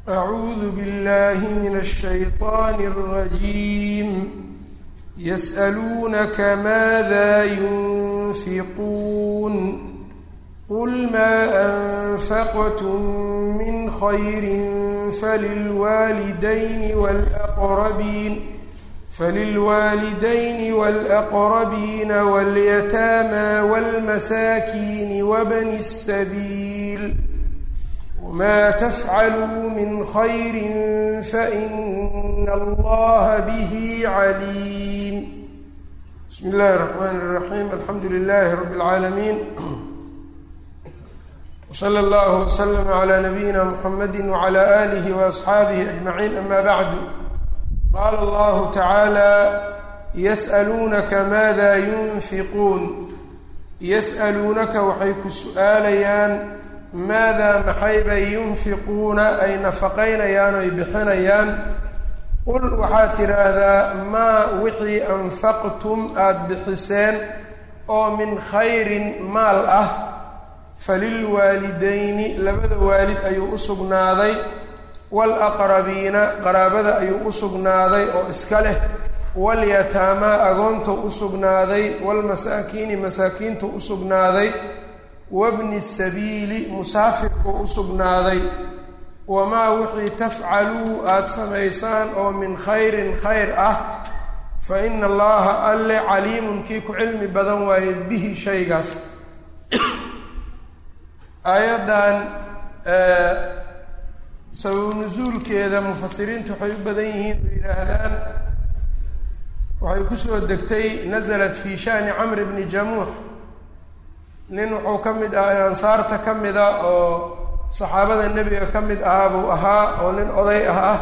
أعوذ بالله من الشيطان الرجيم يسألونك ماذا ينفقون قل ما أنفقتم من خير فللوالدين والأقربين فللوالدين والأقربين واليتامى والمساكين وابن السبيل وما تفعلوا من خير فإن الله به عليم بسم الله الرحمن الرحيم الحمد لله رب العالمين وصلى الله وسلم على نبينا محمد وعلى آله وأصحابه أجمعين أما بعد قال الله تعالى يسألونك ماذا ينفقون يسألونaka waxay ku su-aalayaan maadaa maxay bay yunfiquuna ay nafaqaynayaan o ay bixinayaan qul waxaad tidhaahdaa maa wixii anfaqtum aada bixiseen oo min khayrin maal ah falilwaalidayni labada waalid ayuu u sugnaaday waalaqrabiina qaraabada ayuu u sugnaaday oo iska leh walyataamaa agoontou u sugnaaday waalmasaakiini masaakiintuu u sugnaaday wabni sabiili musaafirkuu u sugnaaday wamaa wixii tafcaluu aada samaysaan oo min khayrin khayr ah fa ina allaha alle caliimun kii ku cilmi badan waaye bihi shaygaas aayaddan sababu nusuulkeeda mufasiriintu waxay u badan yihiin oo yidhaahdaan waxay kusoo degtay nasalat fi shani camr bni jamuux nin wuxuu ka mid ah ansaarta ka mida oo saxaabada nebiga ka mid ahaa buu ahaa oo nin oday ah ah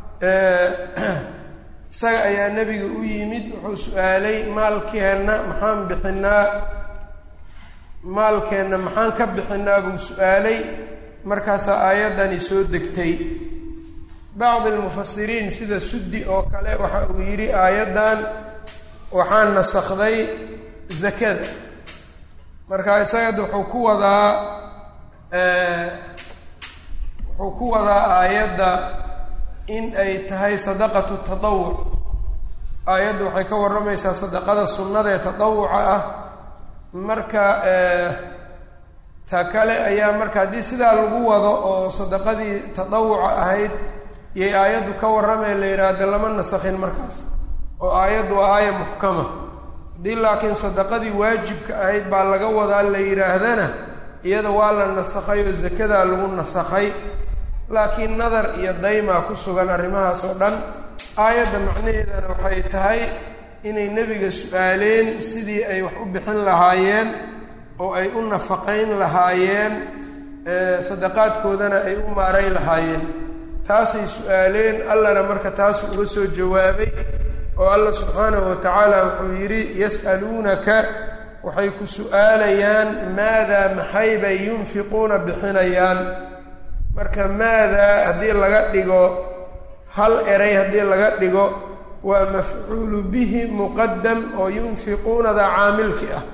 isaga ayaa nebiga u yimid wuxuu su-aalay maalkeenna maxaan bixinaa maalkeenna maxaan ka bixinaa buu su-aalay markaasaa aayaddani soo degtay bacdi almufasiriin sida suddi oo kale waxa uu yidhi aayaddan waxaan nasakday zakada marka isaga wuxuu ku wadaa wuxuu ku wadaa aayadda in ay tahay sadaqatu tadawuc aayaddu waxay ka warramaysaa sadaqada sunnada ee tadawuca ah marka ta kale ayaa marka haddii sidaa lagu wado oo sadaqadii tadawuca ahayd iyay aayaddu ka warramee la yidhaahda lama nasakhin markaas oo aayaddu waa aaya muxkama haddii laakiin sadaqadii waajibka ahayd baa laga wadaa la yidhaahdana iyada waa la nasakhay oo zakadaa lagu nasakhay laakiin nadar iyo daymaa ku sugan arrimahaas oo dhan aayadda macnaheedana waxay tahay inay nebiga su-aaleen sidii ay wax u bixin lahaayeen oo ay u nafaqayn lahaayeen sadaqaadkoodana ay u maaray lahaayeen taasay su-aaleen allana marka taasu uga soo jawaabay oo allah subxaanahu wa tacaala wuxuu yidhi yas'aluunaka waxay ku su-aalayaan maadaa maxay bay yunfiquuna bixinayaan marka maadaa haddii laga dhigo hal eray haddii laga dhigo waa mafcuulu bihi muqadam oo yunfiquunada caamilki ah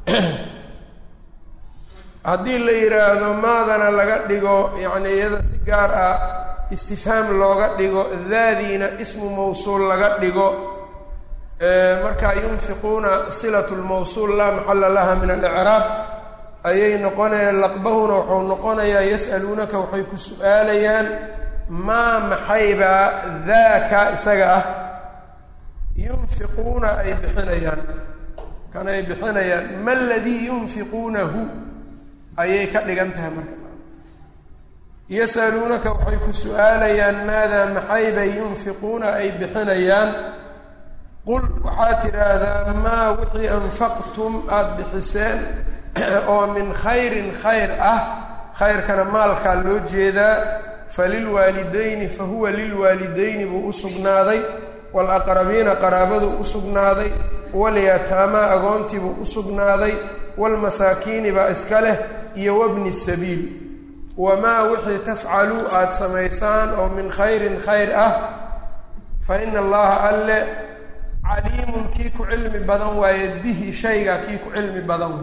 haddii la yidhaahdo maadana laga dhigo yacni iyada si gaar ah istifhaam looga dhigo daadiina ismu mawsuul laga dhigo markaa yunfiquuna silatu lmawsuul laa maxala laha min alicraab ayay noqonaya laqbahuna wuxuu noqonayaa yas'aluunaka waxay ku su-aalayaan maa maxaybaa daaka isaga ah yunfiquuna ay bixinayaan kan ay bixinayaan ma ladii yunfiquunahu ayay ka dhigan tahay marka yasaluunaka waxay ku su-aalayaan maadaa maxay bay yunfiquuna ay bixinayaan qul waxaad tidhaahdaa maa wixii anfaqtum aada bixiseen oo min khayrin khayr ah khayrkana maalkaa loo jeedaa falilwaalidayni fa huwa lilwaalidayni buu u sugnaaday waalaqrabiina qaraabaduu u sugnaaday walyataamaa agoontiibuu u sugnaaday waalmasaakiini baa iska leh iyo wabni sabiil wamaa wixii tafcaluu aada samaysaan oo min khayrin khayr ah fa ina allaha alle caliimun kii ku cilmi badan waaye bihi shayga kii ku cilmi badan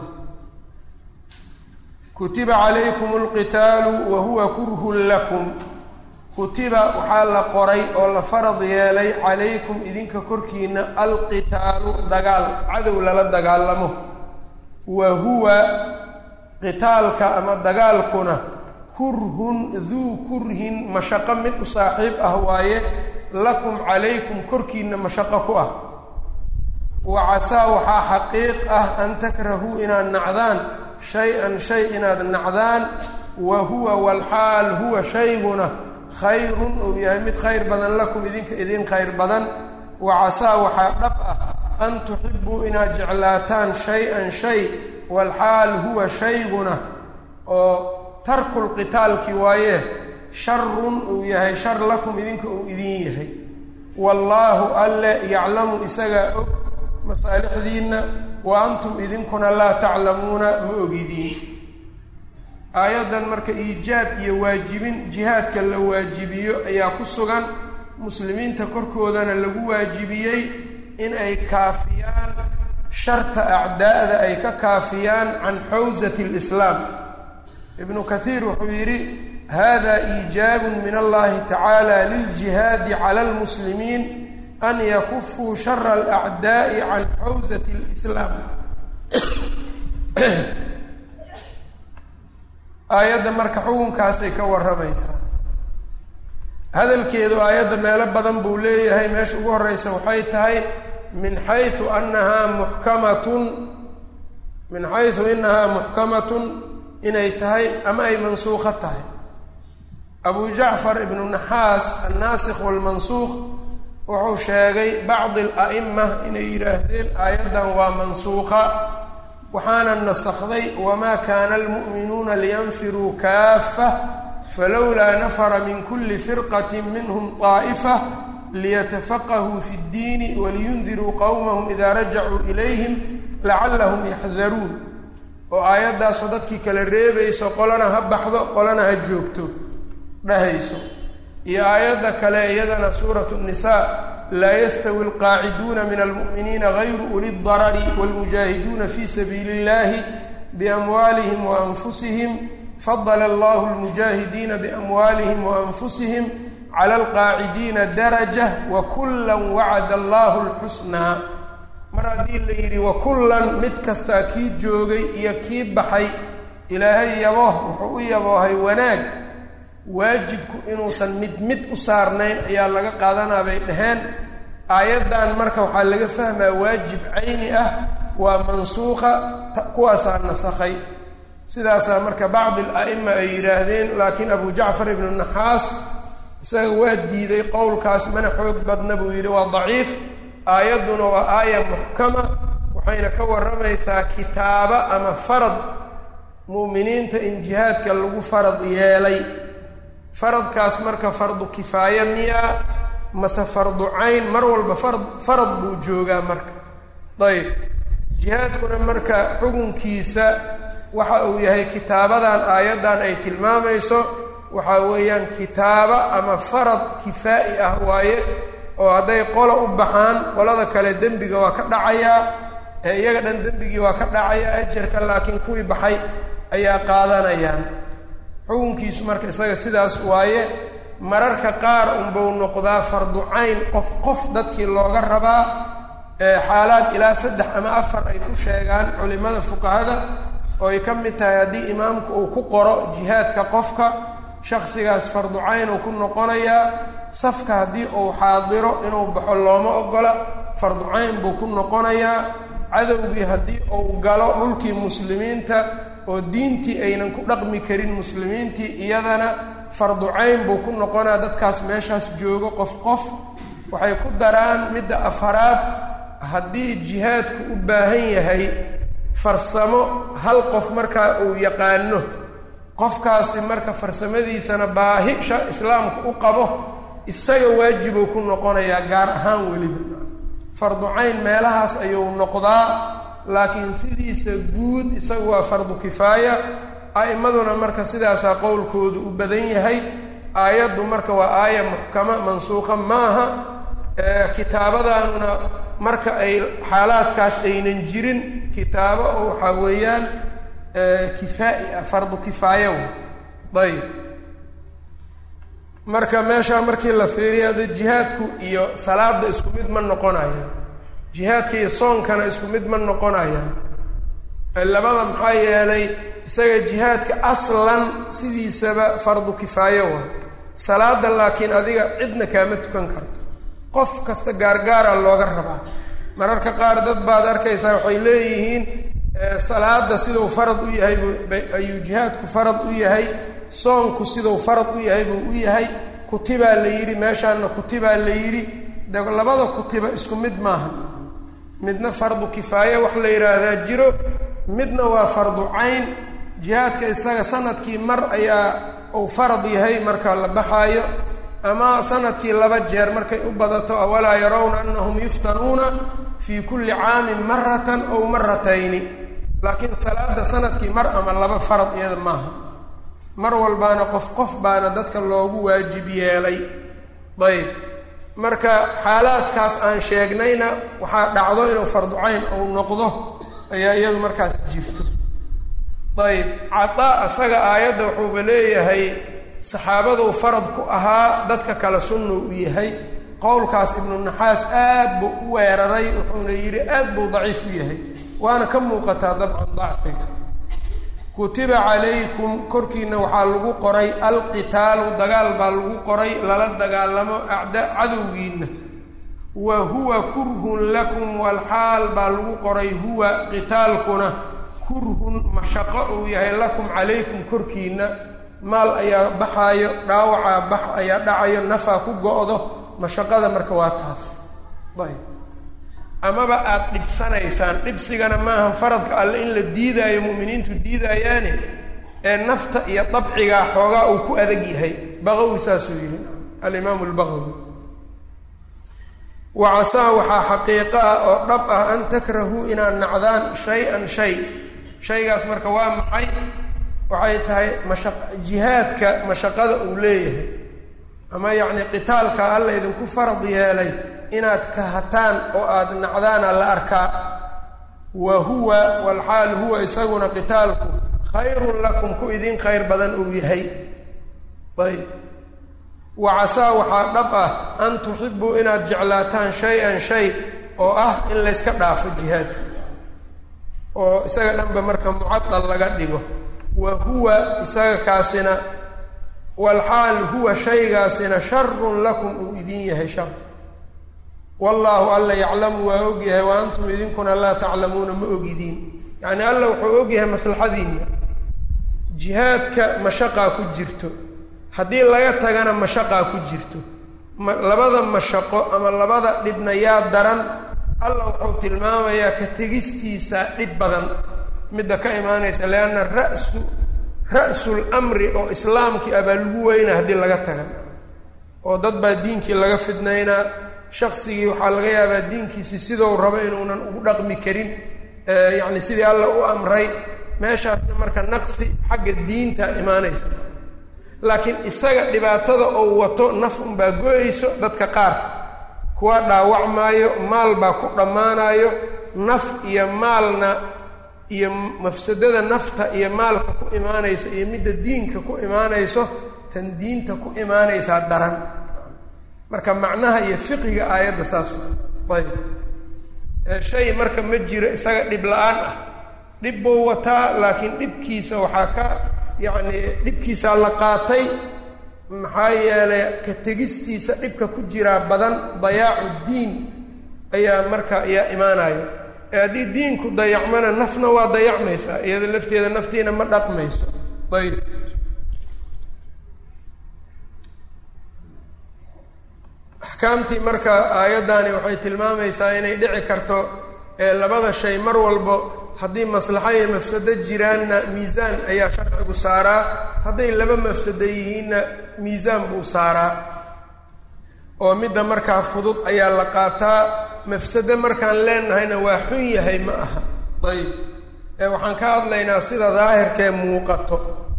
kutiba calaykum alqitaalu wa huwa kurhun lakum kutiba waxaa la qoray oo la farad yeelay calaykum idinka korkiina alqitaalu dagaal cadow lala dagaalamo wa huwa qitaalka ama dagaalkuna kurhun duu kurhin mashaqo mid u saaxiib ah waaye lakum calaykum korkiina mashaqo ku ah wa casaa waxaa xaqiiq ah an takrahuu inaad nacdaan shay-an shay inaad nacdaan wa huwa walxaal huwa shayguna khayrun uu yahay mid khayr badan lakum idinka idin khayr badan wa casaa waxaa dhab ah an tuxibuu inaad jeclaataan shay-an shay walxaal huwa shayguna oo tarkulqitaalki waaye sharun uu yahay shar lakum idinka uu idin yahay wallaahu alle yaclamu isagaa og masaalixdiinna wa antum idinkuna laa taclamuuna ma ogidiin aayaddan marka iijaab iyo waajibin jihaadka la waajibiyo ayaa ku sugan muslimiinta korkoodana lagu waajibiyey in ay kaafiyaan sharta acdaa'da ay ka kaafiyaan can xawsati lislaam ibnu kathiir wuxuu yidhi hada iijaabun min allahi tacaala liljihaadi cala lmuslimiin an yakufuu shara alacdaa'i can xawsati lislaam aayadda marka xukunkaasay ka warramaysaa hadalkeedu aayadda meelo badan buu leeyahay meesha ugu horreysa waxay tahay min xaysu annahaa muxkamatun min xaysu inahaa muxkamatun inay tahay ama ay mansuuqo tahay abu jacfar ibnu naxaas annaasikh walmansuuq wuxuu sheegay bacdi ala'ima inay yidhaahdeen aayaddan waa mansuuqa waxaana nasakday wamaa kaana almu'minuuna liyanfiruu kaafa falowlaa nafara min kuli firqati minhum طaa'ifa liyatafaqahuu fi اddiini waliyundiruu qowmahum idaa rajacuu ilayhim lacallahum yaxdaruun oo aayaddaasoo dadkii kala reebayso qolana ha baxdo qolana ha joogto dhahayso iyo aayadda kale iyadana suuratu nnisaa laa yastawi alqaaciduuna min almu'miniina gayru uli darari wاlmujaahiduuna fi sabiili اllahi biamwaalihim waanfusihim fadala allahu lmujaahidiina biamwaalihim waanfusihim cala alqaacidiina daraja wakula wacada allahu lxusnaa mar haddii la yidhi wakullan mid kastaa kii joogay iyo kii baxay ilaahay yabooh wuxuu u yaboohay wanaag waajibku inuusan mid mid u saarnayn ayaa laga qaadanaa bay dhaheen aayaddan marka waxaa laga fahmaa waajib cayni ah waa mansuuqa kuwaasaa nasakhay sidaasaa marka bacdi ala'ima ay yidhaahdeen laakiin abu jacfar ibnu naxaas isaga waa diiday qowlkaas mana xoog badna buu yidhi waa daciif aayadduna waa aaya muxkama waxayna ka warramaysaa kitaaba ama farad mu'miniinta in jihaadka lagu farad yeelay faradkaas marka fardu kifaaya miyaa mase fardu cayn mar walba fard farad buu joogaa marka ayb jihaadkuna marka xukunkiisa waxa uu yahay kitaabadan aayaddan ay tilmaamayso waxaa weeyaan kitaaba ama farad kifaa'i ah waaye oo hadday qola u baxaan qolada kale dembiga waa ka dhacayaa ee iyaga dhan dembigii waa ka dhacayaa ajarka laakiin kuwii baxay ayaa qaadanayaan xukunkiisu marka isaga sidaas waaye mararka qaar unbuu noqdaa fardu cayn qof qof dadkii looga rabaa xaalaad ilaa saddex ama afar ay ku sheegaan culimada fuqahada oo ay ka mid tahay haddii imaamku uu ku qoro jihaadka qofka shaksigaas fardu cayn uu ku noqonayaa safka haddii uu xaadiro inuu baxo looma ogola fardu cayn buu ku noqonayaa cadowgii haddii uu galo dhulkii muslimiinta oo diintii aynan ku dhaqmi karin muslimiintii iyadana fardu cayn buu ku noqonaa dadkaas meeshaas joogo qof qof waxay ku daraan midda afaraad haddii jihaadku u baahan yahay farsamo hal qof markaa uu yaqaano qofkaasi marka farsamadiisana baahi sha islaamku u qabo isaga waajibuu ku noqonayaa gaar ahaan weliba fardu cayn meelahaas ayuu noqdaa laakiin sidiisa guud isagu waa fardu kifaaya a'immaduna marka sidaasaa qowlkoodu u badan yahay aayaddu marka waa aaya muxkama mansuuqa maaha kitaabadanuna marka ay xaalaadkaas aynan jirin kitaabo oo waxaa weeyaan kifaa'i ah fardu kifaaya ayb marka meeshaa markii la fiiriyo ada jihaadku iyo salaada isku mid ma noqonayaan jihaadka iyo soonkana isku mid ma noqonayaan labada maxaa yeelay isaga jihaadka aslan sidiisaba fardu kifaayo waa salaada laakiin adiga cidna kaama tukan karto qof kasta gaargaara looga rabaa mararka qaar dad baad arkaysaa waxay leeyihiin salaada siduu farad u yahay ayuu jihaadku farad u yahay soonku siduu farad u yahay buu u yahay kutibaa la yidhi meeshaana kutibaa la yidhi de labada kutiba isku mid maaha midna fardu kifaaye wax la yidhaahdaa jiro midna waa fardu cayn jihaadka isaga sanadkii mar ayaa uu farad yahay marka la baxaayo ama sanadkii laba jeer markay u badato awalaa yarawna anahum yuftanuuna fii kulli caamin maratan ow maratayni laakiin salaada sanadkii mar ama laba farad iyada maaha mar walbaana qof qof baana dadka loogu waajib yeelay ayb marka xaalaadkaas aan sheegnayna waxaa dhacdo inuu fardu cayn uu noqdo ayaa iyadu markaas jirto ayb cataa isaga aayadda wuxuuba leeyahay saxaabaduu farad ku ahaa dadka kale sunnu u yahay qowlkaas ibnu naxaas aad buu u weeraray wuxuuna yidhi aad buu daciif u yahay waana ka muuqataa dabcan dacfiga kutiba calaykum korkiina waxaa lagu qoray alqitaalu dagaal baa lagu qoray lala dagaalamo acda cadowgiina wa huwa kurhun lakum walxaal baa lagu qoray huwa qitaalkuna kurhun mashaqo uu yahay lakum calaykum korkiina maal ayaa baxaayo dhaawacaa bax ayaa dhacayo nafaa ku go-do mashaqada marka waa taas ayb amaba aada dhibsanaysaan dhibsigana maaha faradka alle in la diidaayo mu'miniintu diidaayaane ee nafta iyo dabcigaa xoogaa uu ku adag yahay baqawi saasuu yidhi alimaamu lbaqawi wa casaa waxaa xaqiiqo ah oo dhab ah an takrahuu inaad nacdaan shay-an shay shaygaas marka waa maxay waxay tahay masha jihaadka mashaqada uu leeyahay ama yacni qitaalka alla idinku farad yeelay inaad kahataan oo aada nacdaana la arkaa wa huwa walxaal huwa isaguna qitaalku khayrun lakum ku idin khayr badan uu yahay ayb wa casaa waxaa dhab ah an tuxibuu inaad jeclaataan shay-an shay oo ah in layska dhaafo jihaadka oo isaga dhanba marka mucadal laga dhigo wa huwa isaga kaasina walxaal huwa shaygaasina sharun lakum uu idin yahay shar wallaahu alla yaclamu waa ogyahay wa antum idinkuna laa taclamuuna ma ogidiin yacni alla wuxuu ogyahay maslaxadiinna jihaadka mashaqaa ku jirto haddii laga tagana mashaqaa ku jirto ma labada mashaqo ama labada dhibna yaa daran alla wuxuu tilmaamayaa ka tegistiisa dhib badan midda ka imaanaysa lianna rasu ra-sul amri oo islaamkii abaa lagu weyna haddii laga taga oo dad baa diinkii laga fidnaynaa shaqsigii waxaa laga yaabaa diinkiisi sidou rabo inuunan ugu dhaqmi karin yacni sidii alla u amray meeshaasna marka naqsi xagga diinta imaanaysa laakiin isaga dhibaatada oo wato naf unbaa go-ayso dadka qaar kuwa dhaawacmaayo maal baa ku dhammaanayo naf iyo maalna iyo mafsadada nafta iyo maalka ku imaanayso iyo midda diinka ku imaanayso tan diinta ku imaanaysaa daran marka macnaha iyo fiqiga aayadda saas waa ayb shay marka ma jiro isaga dhib la-aan ah dhib buu wataa laakiin dhibkiisa waxaa ka yacni dhibkiisaa la qaatay maxaa yeelay ka tegistiisa dhibka ku jiraa badan dayaacu diin ayaa marka ayaa imaanaya ee haddii diinku dayacmana nafna waa dayacmaysaa iyada lafteeda naftiina ma dhaqmayso ayb axkaamtii marka aayaddani waxay tilmaamaysaa inay dhici karto ee labada shay mar walbo haddii maslaxa iyo mafsado jiraanna miisaan ayaa sharcigu saaraa hadday laba mafsado yihiinna miisaan buu saaraa oo midda markaa fudud ayaa la qaataa mafsado markaan leenahayna waa xun yahay ma aha ayb ee waxaan ka hadlaynaa sida daahirkee muuqato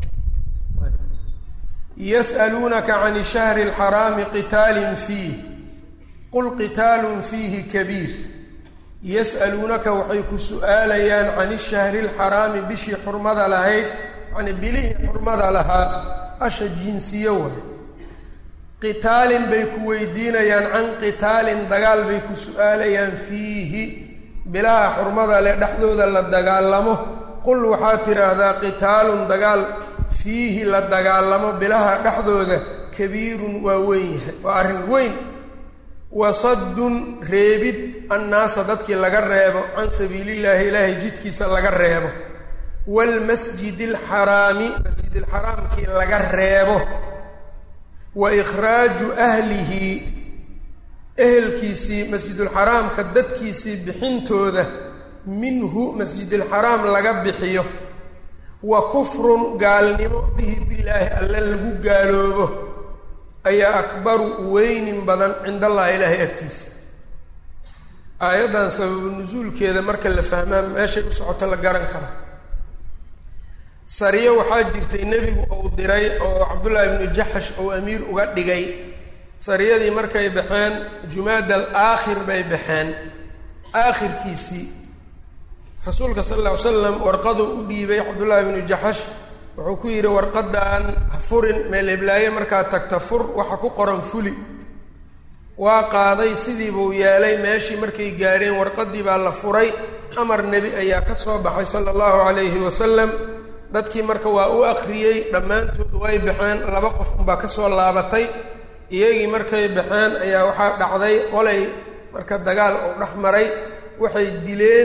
yas'aluunaka can ishahri alxaraami qitaalin fiih qul qitaalun fiihi kabiir yas'aluunaka waxay ku su-aalayaan can ishahri alxaraami bishii xurmada lahayd yacni bilihii xurmada lahaa asha jinsiyo waay qitaalin bay ku weydiinayaan can qitaalin dagaal bay ku su-aalayaan fiihi bilaha xurmada leh dhexdooda la dagaalamo qul waxaad tidhaahdaa qitaalun dagaal fiihi la dagaalamo bilaha dhexdooda kabiirun waa weyn yahay waa arrin weyn wasaddun reebid annaasa dadkii laga reebo can sabiilillaahi ilaahay jidkiisa laga reebo waalmasjidi alxaraami masjidilxaraamkii laga reebo wa ikhraaju ahlihi ehelkiisii masjidulxaraamka dadkiisii bixintooda minhu masjidilxaraam laga bixiyo wa kufrun gaalnimo bihi billaahi alle lagu gaaloobo ayaa akbaru weynin badan cind allahi ilaahay agtiisa aayaddan sababu nusuulkeeda marka la fahmaa meeshay u socoto la garan kara sariyo waxaa jirtay nebigu uu diray oo cabdullaahi ibnu jaxash uu amiir uga dhigay sariyadii markay baxeen jumaada al aakhir bay baxeen aakhirkiisii rasuulka sal alla ly slam warqaduu u dhiibay cabdullaahi ibnu jaxash wuxuu ku yidhi warqadan ha furin meel heblaaye markaad tagta fur waxa ku qoran fuli waa qaaday sidii buu yeelay meeshii markay gaadheen warqadii baa la furay amar nebi ayaa ka soo baxay sala allahu calayhi wasalam dadkii marka waa u akriyey dhammaantood way baxeen laba qof unbaa ka soo laabatay iyagii markay baxeen ayaa waxaa dhacday qolay marka dagaal uu dhex maray waxay dileen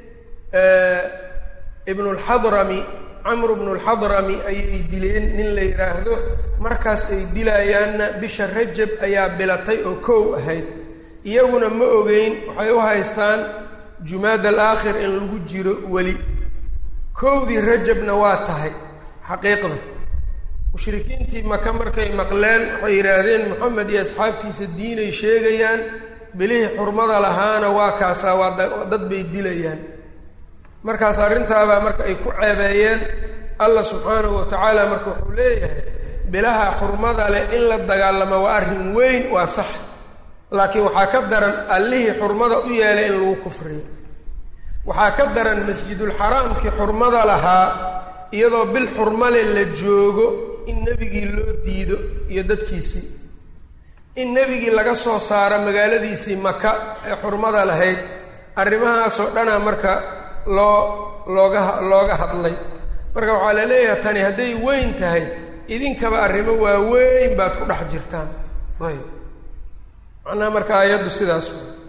ibnulxadrami camru bnulxadrami ayay dileen nin la yidhaahdo markaas ay dilayaanna bisha rajab ayaa bilatay oo kow ahayd iyaguna ma ogeyn waxay u haystaan jumaad al aakhir in lagu jiro weli kowdii rajabna waa tahay xaqiiqda mushrikiintii maka markay maqleen waxay yidhaahdeen moxamed iyo asxaabtiisa diinay sheegayaan bilihii xurmada lahaana waa kaasaa waa dad bay dilayaan markaas arrintaabaa marka ay ku ceebeeyeen allah subxaanahu wa tacaala marka wuxuu leeyahay bilaha xurmada leh in la dagaalamo waa arrin weyn waa sax laakiin waxaa ka daran allihii xurmada u yeelay in lagu kufriyo waxaa ka daran masjidulxaraamkii xurmada lahaa iyadoo bil xurmale la joogo in nebigii loo diido iyo dadkiisii in nebigii laga soo saaro magaaladiisii maka ee xurmada lahayd arrimahaasoo dhanaa marka loo looga looga hadlay marka waxaa la leeyahay tani hadday weyn tahay idinkaba arrimo waaweyn baad ku dhex jirtaan ayb macnaha marka aayaddu sidaas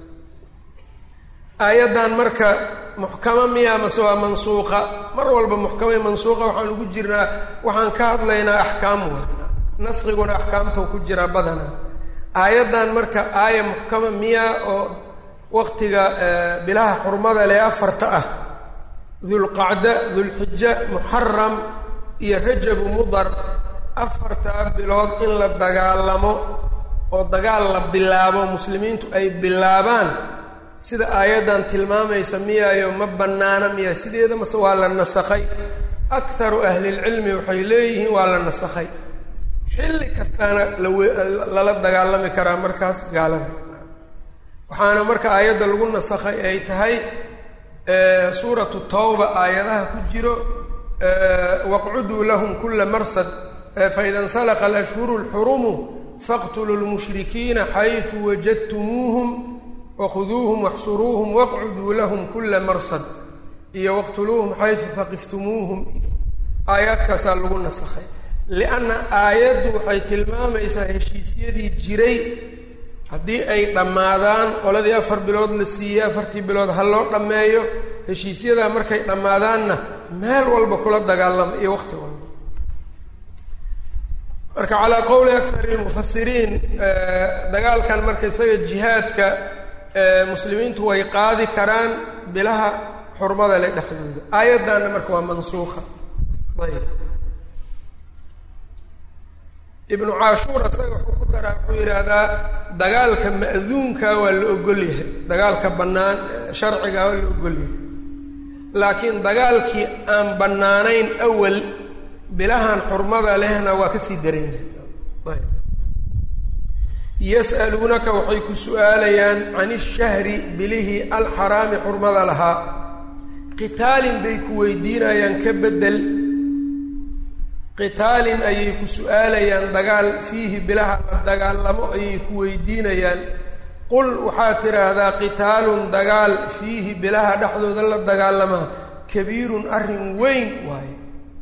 aayaddan marka muxkamo miya mase waa mansuuqa mar walba muxkamay mansuuqa waxaan ugu jirnaa waxaan ka hadlaynaa axkaam wa nasqiguna axkaamtau ku jiraa badana aayaddan marka aaya muxkama miya oo waqtiga bilaha xurmada lee afarta ah dulqacda dulxija muxaram iyo rajabu mudar afartaa bilood in la dagaalamo oo dagaal la bilaabo muslimiintu ay bilaabaan sida aayaddan tilmaamaysa miyaayo ma bannaana miya sideeda mase waa la nasakhay akharu ahlilcilmi waxay leeyihiin waa la nasakhay xilli kastaana lala dagaalami karaa markaas gaalada waxaana marka aayadda lagu nasakhay ay tahay suuratu tawba aayadaha ku jiro waqcuduu lahum kula marsad faida insalaqa alashhuru lxurumu faqtuluu lmushrikiina xaysu wajadtumuuhum wakhuduuhum waxsuruuhum waqcuduu lahum kula marsad iyo waqtuluuhum xaysu faqiftumuuhum aayaadkaasaa lagu nasakhay lianna aayaddu waxay tilmaamaysaa heshiisyadii jiray haddii ay dhammaadaan qoladii afar bilood la siiyey afartii bilood ha loo dhammeeyo heshiisyadaa markay dhammaadaanna meel walba kula dagaalama iyo waqti walba marka calaa qowli akari lmufasiriin dagaalkan marka isaga jihaadka muslimiintu way qaadi karaan bilaha xurmada le dhexdooda aayaddanna marka waa mansuuqa ayb ibnu caashuur isaga wuxuu ku daraa wuxuu yidhaahdaa dagaalka ma'duunka waa la ogol yahay dagaalka bannaan sharciga waa la ogol yahay laakiin dagaalkii aan bannaanayn awal bilahan xurmada lehna waa kasii daran yahay ayb yas'aluunaka waxay ku su-aalayaan can ishahri bilihii alxaraami xurmada lahaa qitaalin bay ku weydiinayaan ka beddel qitaalin ayay ku su-aalayaan dagaal fiihi bilaha la dagaalamo ayay ku weydiinayaan qul waxaad tidhaahdaa qitaalun dagaal fiihi bilaha dhexdooda la dagaalamaa kabiirun arrin weyn waaye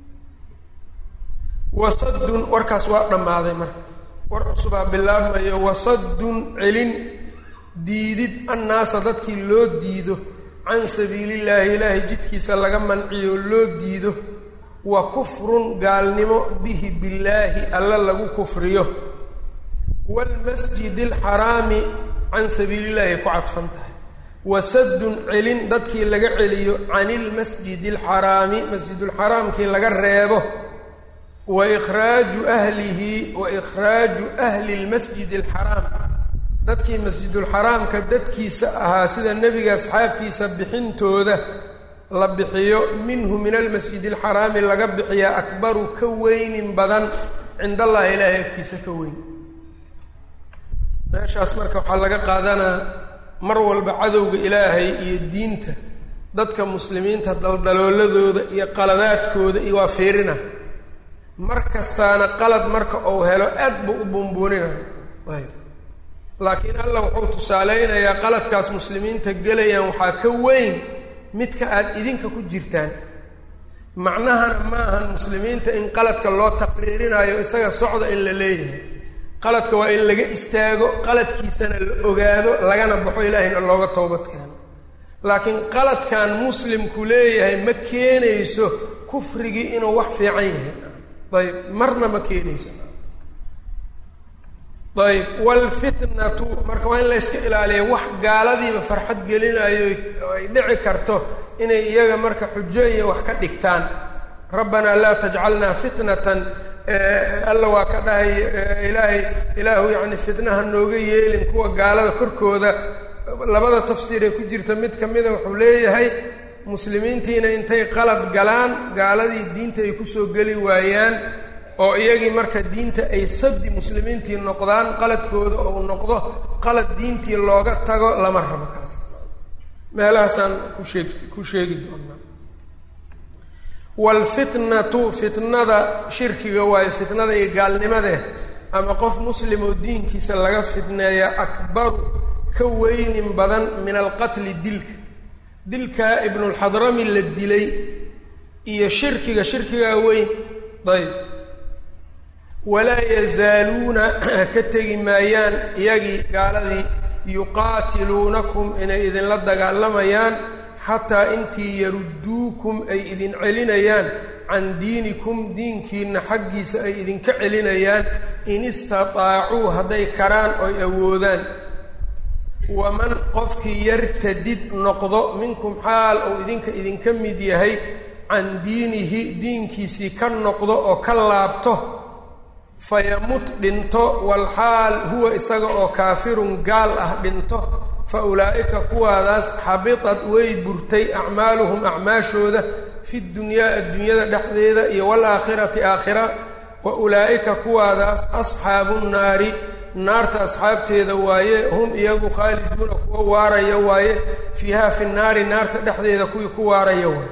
wasaddun warkaas waa dhammaaday marka war cusubaa bilaabmayo wasaddun celin diidid annaasa dadkii loo diido can sabiilillaahi ilaahay jidkiisa laga manciyo loo diido wa kufrun gaalnimo bihi billaahi alla lagu kufriyo waalmasjidi alxaraami can sabiilillahi ay ku cadfan tahay wasaddun celin dadkii laga celiyo can ilmasjidi alxaraami masjidulxaraamkii laga reebo wa ikhraaju ahlihi wa ikhraaju ahli lmasjidi alxaraam dadkii masjidulxaraamka dadkiisa ahaa sida nebiga asxaabtiisa bixintooda la bixiyo minhu min almasjidi alxaraami laga bixiyaa akbaru ka weynin badan cind allahi ilaahay agtiisa ka weyn meeshaas marka waxaa laga qaadanaa mar walba cadowga ilaahay iyo diinta dadka muslimiinta daldalooladooda iyo qaladaadkooda iyo waa fiirina mar kastaana qalad marka uu helo aad buu u bumbuunina ayb laakiin allah wuxuu tusaaleynayaa qaladkaas muslimiinta gelayaan waxaa ka weyn midka aada idinka ku jirtaan macnahana ma ahan muslimiinta in qaladka loo taqriirinayo isaga socda in la leeyahay qaladka waa in laga istaago qaladkiisana la ogaado lagana baxo ilaahayna looga toobad keeno laakiin qaladkan muslimku leeyahay ma keenayso kufrigii inuu wax fiican yahay ayb marna ma keenayso ayb waalfitnatu marka waa in la yska ilaaliya wax gaaladiiba farxad gelinayo ay dhici karto inay iyaga marka xujo iyo wax ka dhigtaan rabbanaa laa tajcalnaa fitnatan alla waa ka dhahay ilaahay ilaahu yacni fitnaha nooga yeelin kuwa gaalada korkooda labada tafsiiree ku jirta mid ka mida wuxuu leeyahay muslimiintiina intay qalad galaan gaaladii diinta ay kusoo geli waayaan oo iyagii marka diinta ay sadi muslimiintii noqdaan qaladkooda oo uu noqdo qalad diintii looga tago lama rabo kaas meelahaasaan kusheeg ku sheegi doonaa waalfitnatu fitnada shirkiga waayo fitnada iyo gaalnimadee ama qof muslim oo diinkiisa laga fitneeya akbaru ka weynin badan min alqatli dilka dilkaa ibnulxadrami la dilay iyo shirkiga shirkigaa weyn ayb walaa yazaaluuna ka tegi maayaan iyagii gaaladii yuqaatiluunakum inay idinla dagaalamayaan xataa intii yarudduukum ay idin celinayaan can diinikum diinkiina xaggiisa ay idinka celinayaan in istataacuu hadday karaan oy awoodaan waman qofkii yartadid noqdo minkum xaal ou idinka idinka mid yahay can diinihi diinkiisii ka noqdo oo ka laabto fayamut dhinto walxaal huwa isaga oo kaafirun gaal ah dhinto fa ulaa'ika kuwaadaas xabitad way burtay acmaaluhum acmaashooda fi dunyaa adduunyada dhexdeeda iyo waalaakhirati aakhira wa ulaa'ika kuwaadaas asxaabu nnaari naarta asxaabteeda waaye hum iyagu khaaliduuna kuwa waaraya waaye fiiha fi nnaari naarta dhexdeeda kuwii ku waaraya waaye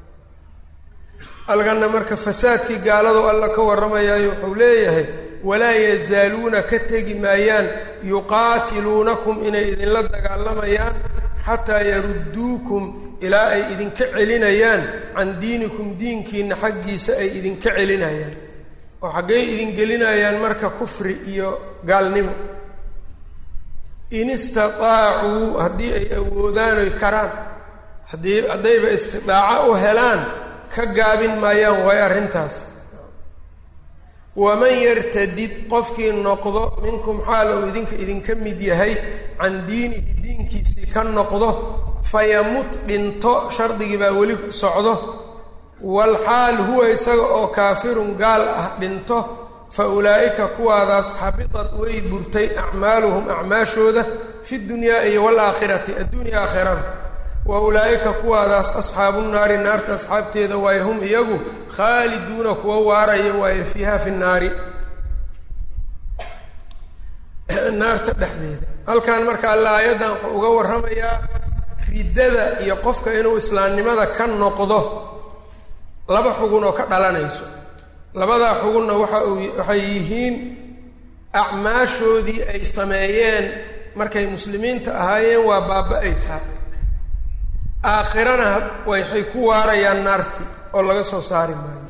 algana marka fasaadkii gaaladu alla ka warramayaayo wuxuu leeyahay walaa yazaaluuna ka tegi maayaan yuqaatiluunakum inay idinla dagaalamayaan xataa yarudduukum ilaa ay idinka celinayaan can diinikum diinkiina xaggiisa ay idinka celinayaan oo xaggay idin gelinayaan marka kufri iyo gaalnimo in istataacuu haddii ay awoodaan oy karaan haddii haddayba istidaaco u helaan ka gaabin maayaan waayo arrintaas waman yartadid qofkii noqdo minkum xaal uu idinka idinka mid yahay can diinihi diinkiisii ka noqdo fayamut dhinto shardigii baa weli socdo walxaal huwa isaga oo kaafirun gaal ah dhinto fa ulaa'ika kuwaadaas xabitad way burtay acmaaluhum acmaashooda fi dunyaa iyo waalaakhirati adduunya aakhirada wa ulaa'ika kuwaadaas asxaabu naari naarta asxaabteeda waaye hum iyagu khaaliduuna kuwa waaraya waaye fiiha fi naari naarta dhexdeeda halkan marka alla aayaddan wuxuu uga warramayaa riddada iyo qofka inuu islaamnimada ka noqdo laba xugun oo ka dhalanayso labadaa xugunna waxa uu waxay yihiin acmaashoodii ay sameeyeen markay muslimiinta ahaayeen waa baaba-aysaa aakhirana waxay ku waarayaan naarti oo laga soo saari maayo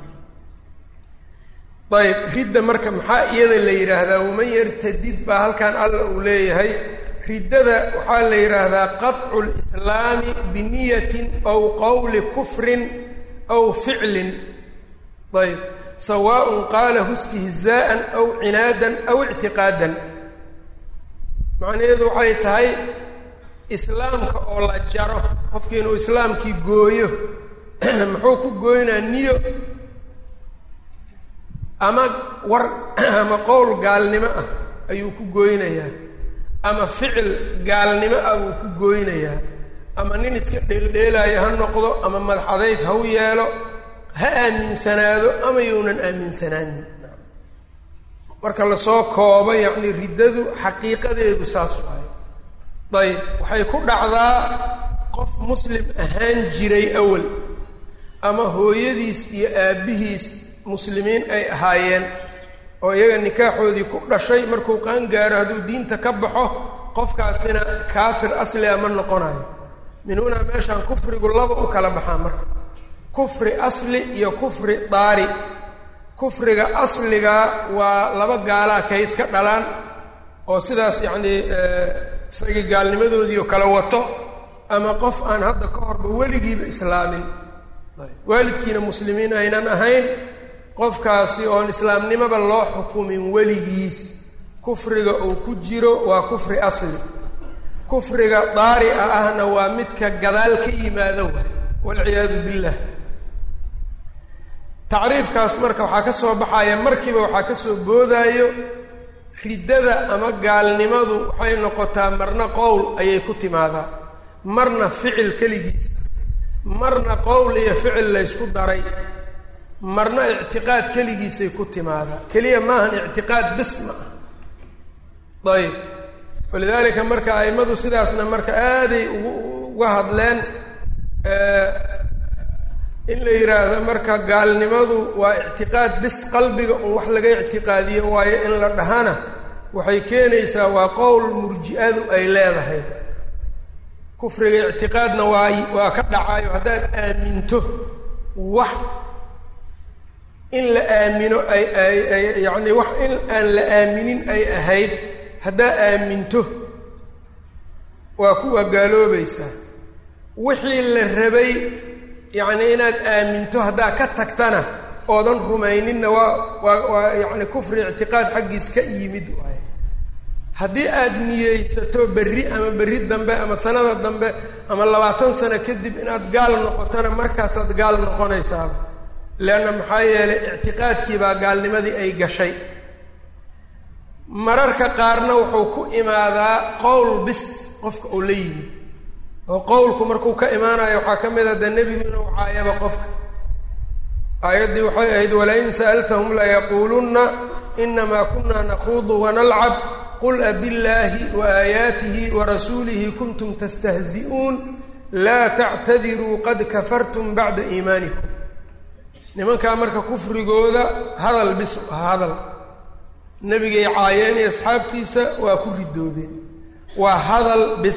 ayb ridda marka maxaa iyada la yidhaahdaa waman yartadid baa halkan alla uu leeyahay riddada waxaa la yidhaahdaa qaطcu lislaami biniyatin aw qowli kufrin aw ficlin ayb sawaaء qaalahu istihzaءa aw cinaadan aw ictiqaadan macnaheedu waxay tahay islaamka oo la jaro qofkii inuu islaamkii gooyo muxuu ku gooynaa niyo ama war ama qowl gaalnimo ah ayuu ku gooynayaa ama ficil gaalnimo ah buu ku gooynayaa ama nin iska dheeldheelaayo ha noqdo ama madaxadayg ha u yeelo ha aaminsanaado ama younan aaminsanaanin marka lasoo koobo yacni riddadu xaqiiqadeedu saas waayo dayib waxay ku dhacdaa qof muslim ahaan jiray awal ama hooyadiis iyo aabbihiis muslimiin ay ahaayeen oo iyaga nikaaxoodii ku dhashay markuu qaangaaro hadduu diinta ka baxo qofkaasina kaafir asli a ma noqonayo min hunaa meeshaan kufrigu laba u kala baxaa marka kufri asli iyo kufri daari kufriga asliga waa laba gaalaa kay iska dhalaan oo sidaas yacnii isagii gaalnimadoodii oo kale wato ama qof aan hadda ka horba weligiiba islaamin waalidkiina muslimiin aynan ahayn qofkaasi oon islaamnimaba loo xukumin weligiis kufriga uu ku jiro waa kufri asli kufriga daari'a ahna waa midka gadaal ka yimaado wa walciyaadu billah tacriifkaas marka waxaa ka soo baxaya markiiba waxaa ka soo boodaayo riddada ama gaalnimadu waxay noqotaa marna qowl ayay ku timaadaa marna ficil keligiisa marna qowl iyo ficil laysku daray marna ictiqaad keligiisay ku timaadaa keliya maahan ictiqaad bis ma ah ayib walidaalika marka a'immadu sidaasna marka aaday ugu uga hadleen in la yidhaahdo marka gaalnimadu waa ictiqaad bis qalbiga un wax laga ictiqaadiyo waayo in la dhahana waxay keenaysaa waa qowl murji-adu ay leedahay kufriga ictiqaadna waa waa ka dhacaayo haddaad aaminto wax in la aamino ay ay ay yacni wax in aan la aaminin ay ahayd haddaa aaminto waa kuwa gaaloobaysaa wixii la rabay yacni inaad aaminto haddaa ka tagtana oodan rumayninna waa waa waa yacni kufri ictiqaad xaggiis ka yimid waaye haddii aad niyeysato berri ama berri dambe ama sanada dambe ama labaatan sano kadib inaad gaal noqotona markaasaad gaal noqonaysaaba leanna maxaa yeelay ictiqaadkii baa gaalnimadii ay gashay mararka qaarna wuxuu ku imaadaa qowl bis qofka uu la yimid oo qowlku markuu ka imaanayo waxaa ka mid a dee nebigu inuu caayaba qofka aayaddii waxay ahayd walain sa'altahum layaquulunna inamaa kuna nakuudu wanalcab qul abillaahi wa aayaatihi wa rasuulihi kuntum tastahzi'uun laa tactadiruu qad kafartum bacda iimaanikum nimankaa marka kufrigooda hadal bis ah hadal nebigay caayeen iyo asxaabtiisa waa ku ridoobeen waa hadal bis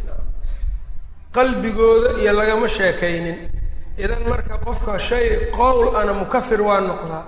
qalbigooda iyo lagama sheekaynin idan marka qofka shay qowl ana mukafir waa noqdaa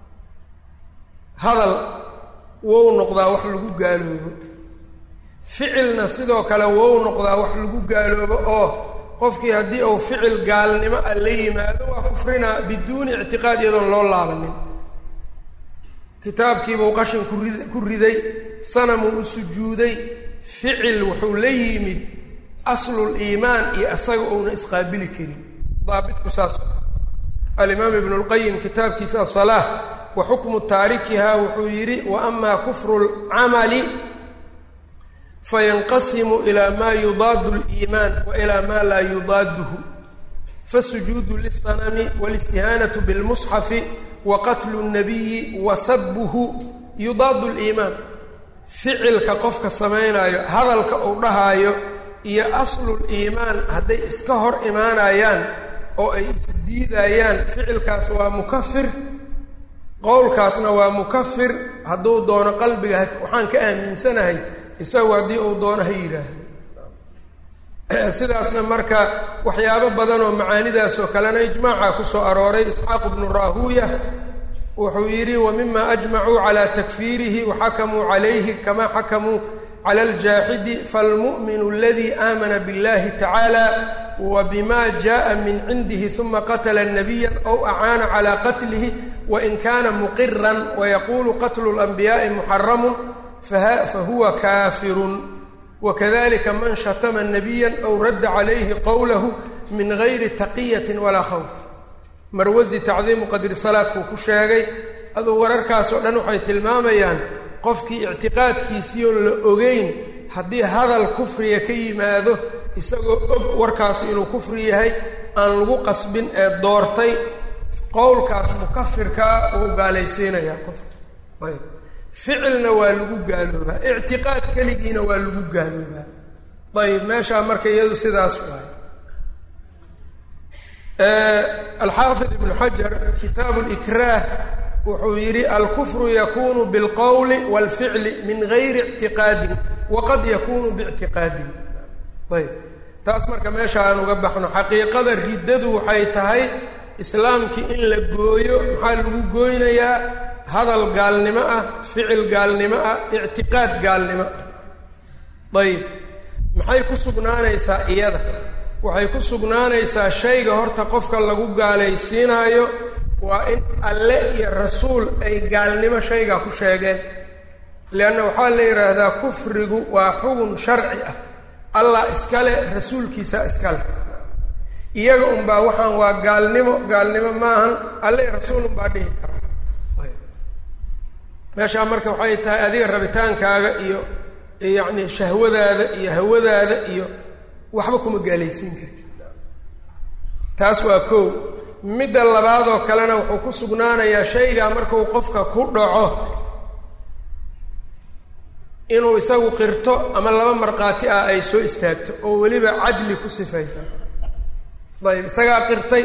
hadal wou noqdaa wax lagu gaaloobo ficilna sidoo kale wou noqdaa wax lagu gaaloobo oo qofkii haddii uu ficil gaalnimo a la yimaado waa kufrinaa biduuni ictiqaad iyadoon loo laabanin kitaabkiibuu qashin kurid ku riday sanamuu u sujuuday ficil wuxuu la yimid aslul iimaan iyo asaga uuna isqaabili karin daabitku saas alimaam ibnu lqayim kitaabkiisa asalaa wa xukmu taarikiha wuxuu yidhi wa amaa kufru lcamali fayanqasimu ilaa maa yudaadu liimaan wa ilaa maa laa yudaaduhu fasujuudu lisanami walistihaanatu bilmusxafi wa qatlu nabiyi wa sabuhu yudaadu liimaan ficilka qofka samaynayo hadalka uu dhahaayo iyo aslul iimaan hadday iska hor imaanayaan oo ay isdiidayaan ficilkaas waa mukafir qowlkaasna waa mukafir hadduu doono qalbiga waxaan ka aaminsanahay isagu haddii uu doono ha yidhaahdo sidaasna marka waxyaabo badan oo macaanidaas oo kalena ijmaaca kusoo arooray isxaaq bnu raahuuya wuxuu yidhi wa mima ajmacuu calaa takfiirihi waxakamuu calayhi kama xakamuu cala aljaaxidi falmu'minu aladii aamana biاllahi tacaala wa bima jaءa min cindihi uma qatla nabiya ow acaana calى qatlihi wain kana muqiran wayaqulu qatlu اlanbiyaءi muxaramu fahuwa kafirun wakadalika man shatama nabiya ow radda calayhi qowlahu min gayri taqiyati walaa khawf marwasi tacdiimu qadri salaadkuu ku sheegay aduu wararkaas oo dhan waxay tilmaamayaan qofkii ictiqaadkiisii oon la ogeyn haddii hadal kufriga ka yimaado isagoo og warkaasi inuu kufri yahay aan lagu qasbin ee doortay qowlkaas mukafirkaa uu gaalaysiinayaa qofka ayb ficilna waa lagu gaaloobaa ictiqaad keligiina waa lagu gaaloobaa ayb meeshaa marka iyadu sidaas waay alxaafid ibnu xajar kitaabu likraah wuxuu yidhi alkufru yakunu bilqowli walficli min gayri ictiqaadin waqad yakunu biictiqaadin ayb taas marka meesha aan uga baxno xaqiiqada riddadu waxay tahay islaamkii in la gooyo maxaa lagu gooynayaa hadal gaalnimo ah ficil gaalnimo ah ictiqaad gaalnimo ah ayib maxay ku sugnaanaysaa iyada waxay ku sugnaanaysaa shayga horta qofka lagu gaalaysiinaayo waa in alle iyo rasuul ay gaalnimo shaygaa ku sheegeen leanna waxaa la yidhaahdaa kufrigu waa xugun sharci ah allah iskale rasuulkiisa iskale iyaga unbaa waxaan waa gaalnimo gaalnimo maahan alle rasuul unbaa dhihi kara meeshaa marka waxay tahay adiga rabitaankaaga iyo yacni shahwadaada iyo hawadaada iyo waxba kuma gaalaysiin kartid taas waa kow midda labaadoo kalena wuxuu ku sugnaanayaa shaygaa markuu qofka ku dhaco inuu isagu qirto ama laba markhaati ah ay soo istaagto oo weliba cadli ku sifaysan ayb isagaa qirtay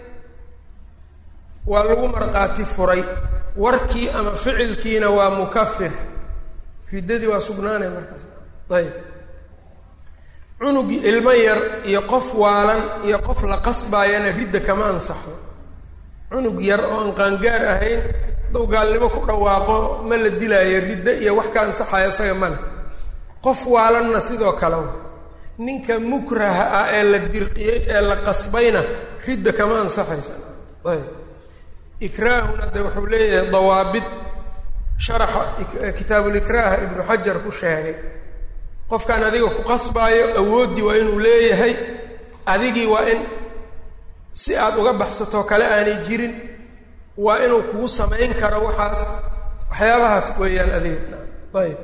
waa lagu markhaati furay warkii ama ficilkiina waa mukafir riddadii waa sugnaanaya markaas ayb cunugii ilmo yar iyo qof waalan iyo qof la qasbaayana ridda kama ansaxo cunug yar oo aan qaangaar ahayn hadduu gaalnimo ku dhawaaqo ma la dilaayo riddo iyo wax ka ansaxaya isaga male qof waalanna sidoo kale wa ninka mukraha ah ee la dirqiyey ee la qasbayna ridda kama ansaxaysa ayb ikraahuna de wuxuu leeyahay dawaabid sharaxa kitaabulikraaha ibnu xajar ku sheegay qofkaan adiga ku qasbaayo awooddii waa inuu leeyahay adigii waa in si aad uga baxsatoo kale aanay jirin waa inuu kugu samayn karo waxaas waxyaabahaas weeyaan adiga ayb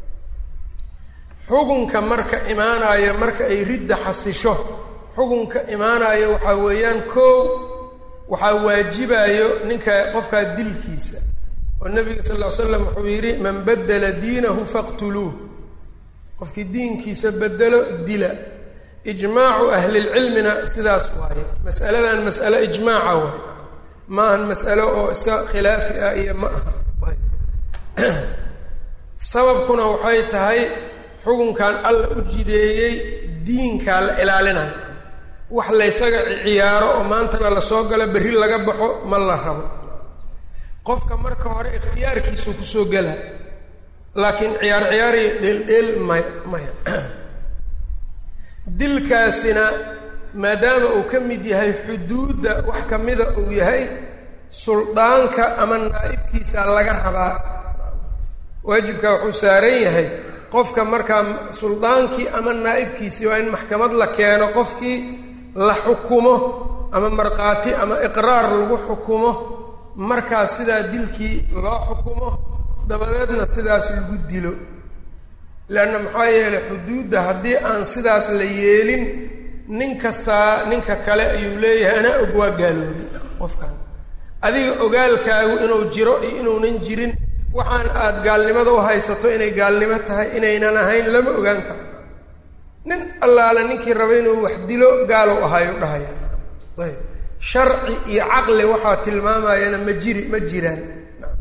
xugunka marka imaanaayo marka ay ridda xasisho xugunka imaanayo waxaa weeyaan kow waxaa waajibayo ninka qofkaa dilkiisa oo nabiga sal ll ly slam wuxuu yidhi man badela diinahu faqtuluuh qofkii diinkiisa bedelo dila ijmaacu ahlilcilmina sidaas waaye mas'aladan mas'alo ijmaaca waay maahan mas'alo oo iska khilaafi ah iyo ma aha sababkuna waxay tahay xukunkan alla u jideeyey diinkaa la ilaalinayo wax laysaga ciyaaro oo maantana lasoo galo berri laga baxo ma la rabo qofka marka hore ikhtiyaarkiisuu kusoo gela laakiin ciyaar ciyaariyo dheeldheel maya maya dilkaasina maadaama uu ka mid yahay xuduudda wax kamida uu yahay suldaanka ama naa'ibkiisa laga rabaa waajibkaa wuxuu saaran yahay qofka markaa suldaankii ama naa'ibkiisii waa in maxkamad la keeno qofkii la xukumo ama markhaati ama iqraar lagu xukumo markaas sidaa dilkii loo xukumo dabadeedna sidaas lagu dilo leanna maxaa yeelay xuduudda haddii aan sidaas la yeelin nin kastaa ninka kale ayuu leeyahay anaa og waa gaaloobay qofkan adiga ogaalkaagu inuu jiro iyo inuunan jirin waxaan aada gaalnimada u haysato inay gaalnimo tahay inaynan ahayn lama ogaan karo nin allaale ninkii raba inuu wax dilo gaalow ahayo dhahaya ayb sharci iyo caqli waxaa tilmaamayana ma jiri ma jiraan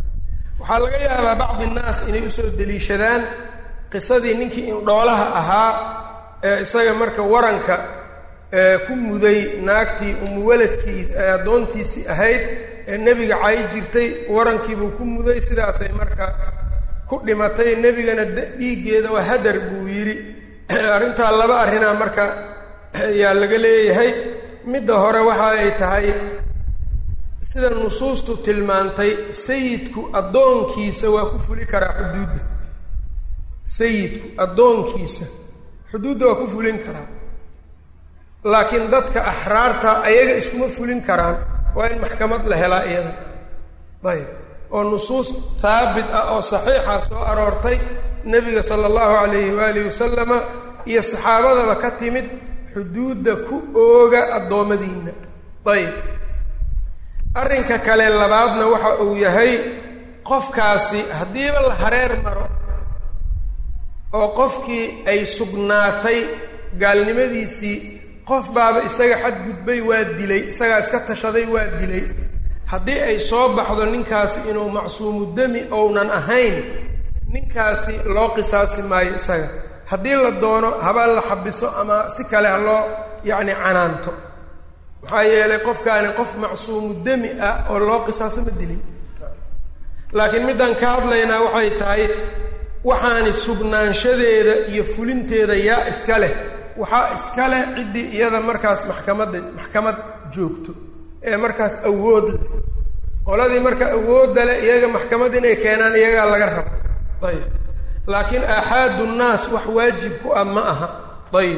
waxaa laga yaabaa bacdi innaas inay usoo deliishadaan qisadii ninkii indhoolaha ahaa ee isaga marka waranka ku muday naagtii umuwaladkii addoontiisii ahayd ee nebiga cay jirtay warankiibuu ku muday sidaasay marka ku dhimatay nebigana dhiiggeeda waa hadar buu yidhi arrintaa laba arrinaa marka ayaa laga leeyahay midda hore waxa ay tahay sida nusuustu tilmaantay sayidku addoonkiisa waa ku fuli karaa xuduudda sayidku addoonkiisa xuduudda waa ku fulin karaa laakiin dadka axraarta ayaga iskuma fulin karaan waa in maxkamad la helaa iyada ayb oo nusuus haabit ah oo saxiixa soo aroortay nebiga sala allahu calayhi waalihi wasalama iyo saxaabadaba ka timid xuduudda ku ooga addoommadiina ayb arrinka kale labaadna waxa uu yahay qofkaasi haddiiba la hareer maro oo qofkii ay sugnaatay gaalnimadiisii qof baaba isaga xadgudbay waa dilay isagaa iska tashaday waa dilay haddii ay soo baxdo ninkaasi inuu macsuumu demi ounan ahayn ninkaasi loo qisaasi maayo isaga haddii la doono haba la xabiso ama si kale ha loo yacni canaanto maxaa yeelay qofkaani qof macsuumu demi ah oo loo qisaaso ma dilin laakiin middaan ka hadlaynaa waxay tahay waxaani sugnaanshadeeda iyo fulinteeda yaa iska leh waxaa iska leh ciddii iyada markaas maxkamadda maxkamad joogto ee markaas awood leh qoladii marka awoodda leh iyaga maxkamad inay keenaan iyagaa laga raba ayib laakiin aaxaadu nnaas wax waajib ku ah ma aha ayib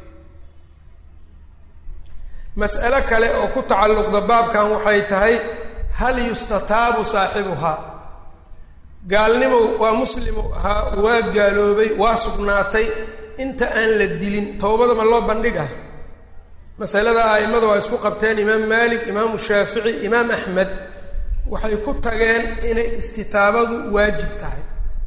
mas'alo kale oo ku tacalluqda baabkan waxay tahay hal yustataabu saaxibuhaa gaalnimo waa muslimu ahaa waa gaaloobay waa sugnaatay inta aan la dilin towbada ma loo bandhigah masalada a'immadu waa isku qabteen imaam maalik imaamu shaafici imaam axmed waxay ku tageen inay istitaabadu waajib tahay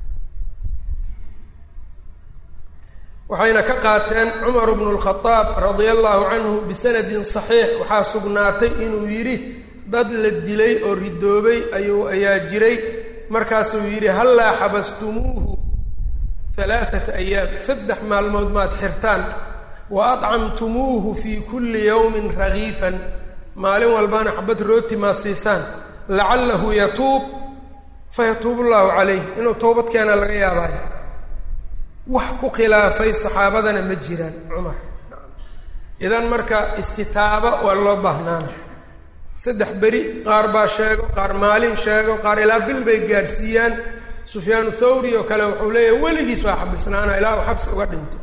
waxayna ka qaateen cumar bnu lkhadaab radia allahu canhu bisanadin saxiix waxaa sugnaatay inuu yidhi dad la dilay oo ridoobay ayuu ayaa jiray markaasuu yidhi hallaa xabastumuuhu halaaata ayaam saddex maalmood maad xirtaan wa adcamtumuuhu fii kulli yowmin ragiifan maalin walbana xabad rooti maa siisaan lacallahu yatuub fayatuubu llahu calayh inuu towbad keenaa laga yaabaayo wax ku khilaafay saxaabadana ma jiraan cumar idan marka istitaaba waa loo baahnaana saddex beri qaar baa sheego qaar maalin sheego qaar ilaa bil bay gaarsiiyaan sufyaanu thawri oo kale wuxuu leeyahay weligiis waa xabisnaana ilaa uu xabsi uga dhinto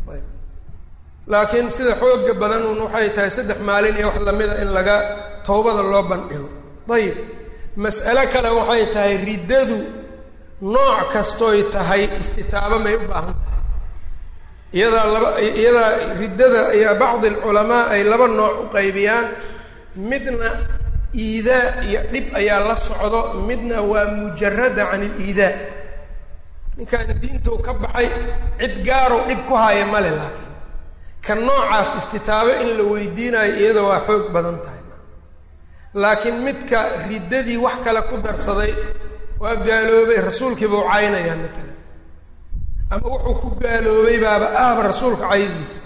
laakiin sida xooga badan un waxay tahay saddex maalin iyo wax lamida in laga towbada loo bandhigo ayib mas'alo kale waxay tahay riddadu nooc kastoy tahay istitaabo may u baahan tahay iyadaa laba iyadaa riddada iyo bacdi alculamaa ay laba nooc u qaybiyaan midna iidaa iyo dhib ayaa la socdo midna waa mujarada can iliidaa ninkaan diintou ka baxay cid gaarow dhib ku haya male laakiin ka noocaas istitaabo in la weydiinayo iyada waa xoog badan tahay laakiin midka riddadii wax kale ku darsaday waa gaaloobay rasuulkiiba u caynayaa matalan ama wuxuu ku gaaloobay baaba ahba rasuulka caydiisa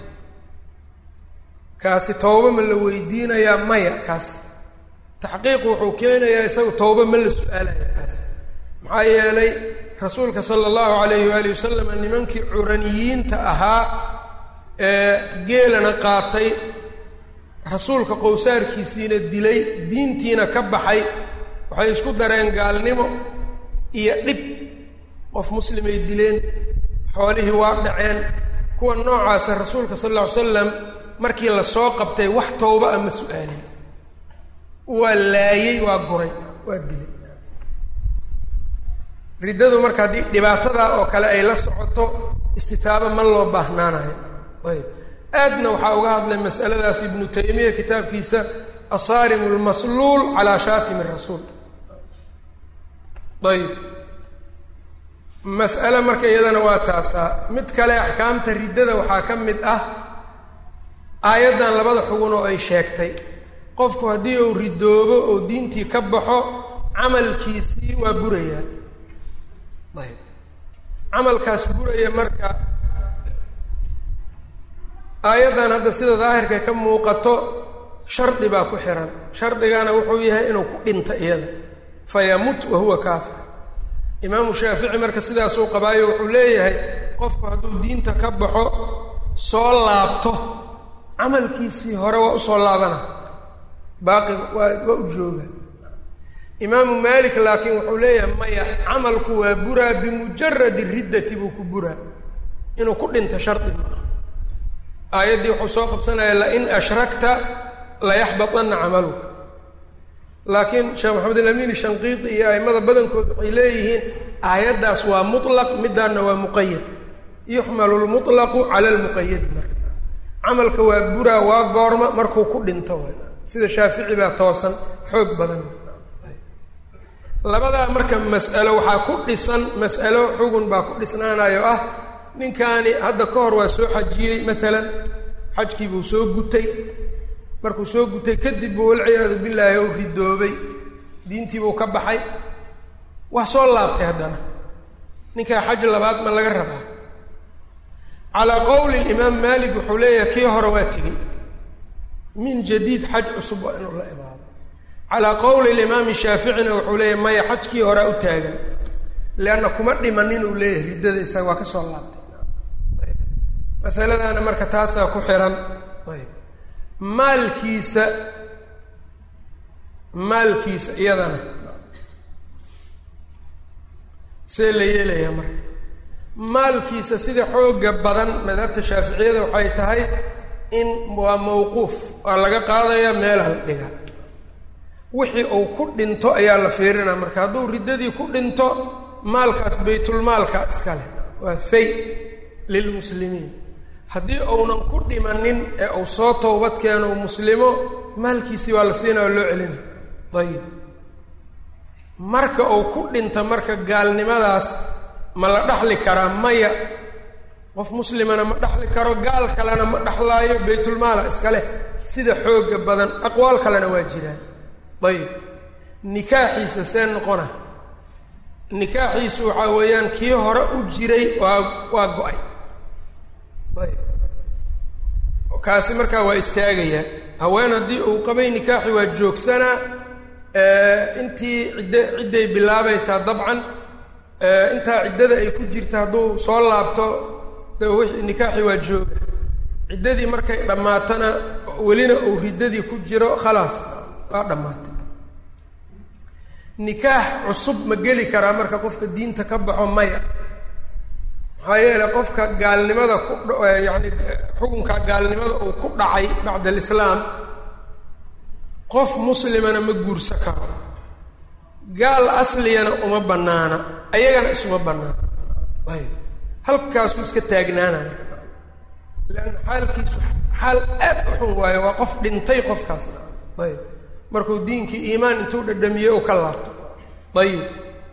kaasi towba ma la weydiinayaa maya kaas taxqiiqu wuxuu keenayaa isagu towba ma la su-aalaya kaas maxaa yeelay rasuulka sala allahu alayhi waali wasalam nimankii curaniyiinta ahaa ee geelana qaatay rasuulka qowsaarkiisiina dilay diintiina ka baxay waxay isku dareen gaalnimo iyo dhib qof muslimay dileen xoolihii waa dhaceen kuwa noocaasa rasuulka sal alla ly slam markii lasoo qabtay wax towba a ma su-aalin waa laayey waa guray waa dilay riddadu marka haddii dhibaatadaa oo kale ay la socoto istitaabo ma loo baahnaanayo ayb aadna waxaa uga hadlay masaladaas ibnu taymiya kitaabkiisa asaarim lmasluul calaa shaatimi rasuul ayb mas'ale marka iyadana waa taasaa mid kale axkaamta riddada waxaa ka mid ah aayaddan labada xugun oo ay sheegtay qofku haddii uu ridoobo oo diintii ka baxo camalkiisii waa burayaa ayb camalkaas buraya marka aayaddan hadda sida daahirka ka muuqato shardi baa ku xiran shardigana wuxuu yahay inuu ku dhinto iyada fayamut wahuwa kaafir imaamu shaafici marka sidaasuu qabaayo wuxuu leeyahay qofku hadduu diinta ka baxo soo laabto camalkiisii hore waa usoo laabana baaqi waa waa u jooga imaamu maalik laakiin wuxuu leeyahay maya camalku waa buraa bimujaradi riddati buu ku buraa inuu ku dhinto shardi maa aayaddii wuxuu soo qabsanaya lain ashrakta layaxbatanna camaluka laakiin sheekh maxamed alamin shanqiidi iyo aimada badankood waxay leeyihiin aayaddaas waa mutlaq midaanna waa muqayad yuxmalu lmutlaqu cala lmuqayadi marka camalka waa buraa waa goorma markuu ku dhinto sida shaafici baa toosan xoog badan labadaa marka mas'alo waxaa ku dhisan mas'alo xugun baa ku dhisnaanayo ah ninkaani hadda ka hor waa soo xajiyey maalan xajkii buu soo gutay markuu soo gutay kadib buu walciyaadu billaahi ou ridoobay diintii buu ka baxay waa soo laabtay haddana ninkaa xaj labaad ma laga rabaa calaa qowli imaam maalik wuxuu leeyahay kii hore waa tegey min jadiid xaj cusub waa inuu la imaado calaa qowli limaami shaaficina wuxuu leeyahay maya xajkii horea u taagan leanna kuma dhimanin uu leeyahay riddada isaga waa ka soo laabtay masaladaana marka taasaa ku xiran ayb maalkiisa maalkiisa iyadana see la yeelayaa marka maalkiisa sida xooga badan madhabta shaaficiyada waxay tahay in waa mawquuf waa laga qaadayaa meel hal dhiga wixii uu ku dhinto ayaa la fiirinaa marka hadduu riddadii ku dhinto maalkaas baytulmaalka iskale waa fay lilmuslimiin haddii uunan ku dhimanin ee uu soo towbad keeno u muslimo maalkiisii waa la siinaya oo loo celina ayib marka uu ku dhinta marka gaalnimadaas ma la dhaxli karaa maya qof muslimana ma dhaxli karo gaal kalena ma dhaxlaayo baytulmaala iskale sida xooga badan aqwaal kalena waa jiraan ayib nikaaxiisa see noqona nikaaxiisu waxaa weeyaan kii hore u jiray waa waa go-ay ayb kaasi markaa waa istaagayaa haween haddii uu qabay nikaaxi waa joogsanaa intii cidda cidday bilaabaysaa dabcan intaa ciddada ay ku jirta hadduu soo laabto de w nikaaxi waa jooga ciddadii markay dhammaatana welina uu riddadii ku jiro khalaas waa dhammaatay nikaax cusub ma geli karaa marka qofka diinta ka baxo maya maxaa yeele qofka gaalnimada ku yacni xukunka gaalnimada uu ku dhacay bacda alislaam qof muslimana ma guursa karo gaal asliyana uma bannaana ayagana isuma bannaana ayb halkaasuu iska taagnaana leanna xaalkiisu xaal aad u xun waayo waa qof dhintay qofkaasna ayb markuu diinkii iimaan intuu dhadhamiyey u ka laabto ayib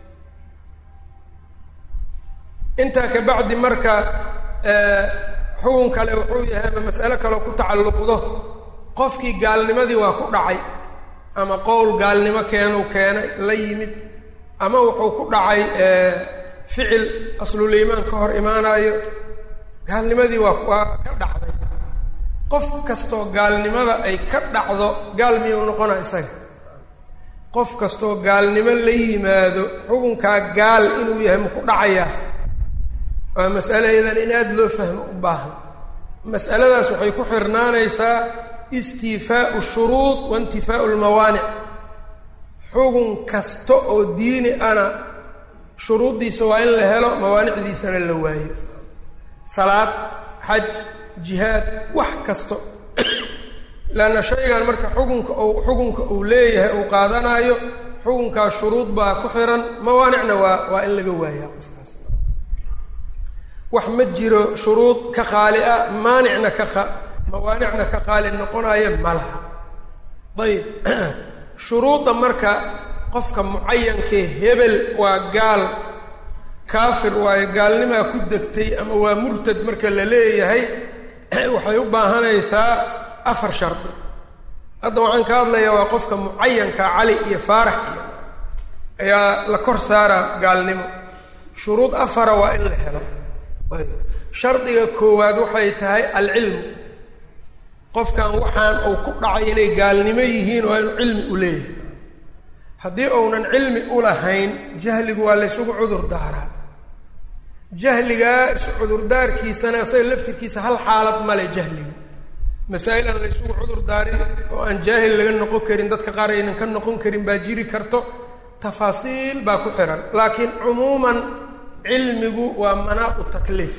intaa ka bacdi marka xukun kale wuxuu yahay ama mas'alo kaleo ku tacalluqdo qofkii gaalnimadii waa ku dhacay ama qowl gaalnimo keenuu keenay la yimid ama wuxuu ku dhacay ficil asluliimaan ka hor imaanayo gaalnimadii waa waa ka dhacday qof kastoo gaalnimada ay ka dhacdo gaal miyuu noqona isaga qof kastoo gaalnimo la yimaado xukunkaa gaal inuu yahay maku dhacayaa waa mas'alayadan in aada loo fahmo u baahan mas'aladaas waxay ku xirnaanaysaa istiifaau shuruud wa intifaau lmawaanic xugun kasta oo diini ana shuruuddiisa waa in la helo mawaanicdiisana la waayo salaad xaj jihaad wax kasto leanna shaygan marka xukunka uu xukunka uu leeyahay uu qaadanaayo xukunkaas shuruud baa ku xiran mawaanicna waa waa in laga waayaa qofkaas wax ma jiro shuruud ka qaali ah maanicna ka qa mawaanicna ka qaali noqonaya ma laha ayib shuruudda marka qofka mucayankee hebel waa gaal kaafir waayo gaalnimaa ku degtay ama waa murtad marka la leeyahay waxay u baahanaysaa afar shardi hadda waxaan ka hadlayaa waa qofka mucayanka cali iyo faarax iyo ayaa la kor saaraa gaalnimo shuruud afara waa in la helo ayb shardiga koowaad waxay tahay alcilmu qofkan waxaan uu ku dhacay inay gaalnimo yihiin waa inuu cilmi u leeyahay haddii uunan cilmi u lahayn jahligu waa laysugu cudur daaraa jahligaa isu cudurdaarkiisana isaga laftirkiisa hal xaalad male jahliga masaa'il aan laysugu cudur daarin oo aan jaahil laga noqon karin dadka qaar aynan ka noqon karin baa jiri karto tafaasiil baa ku xihan laakiin cumuuman cilmigu waa manaaqu takliif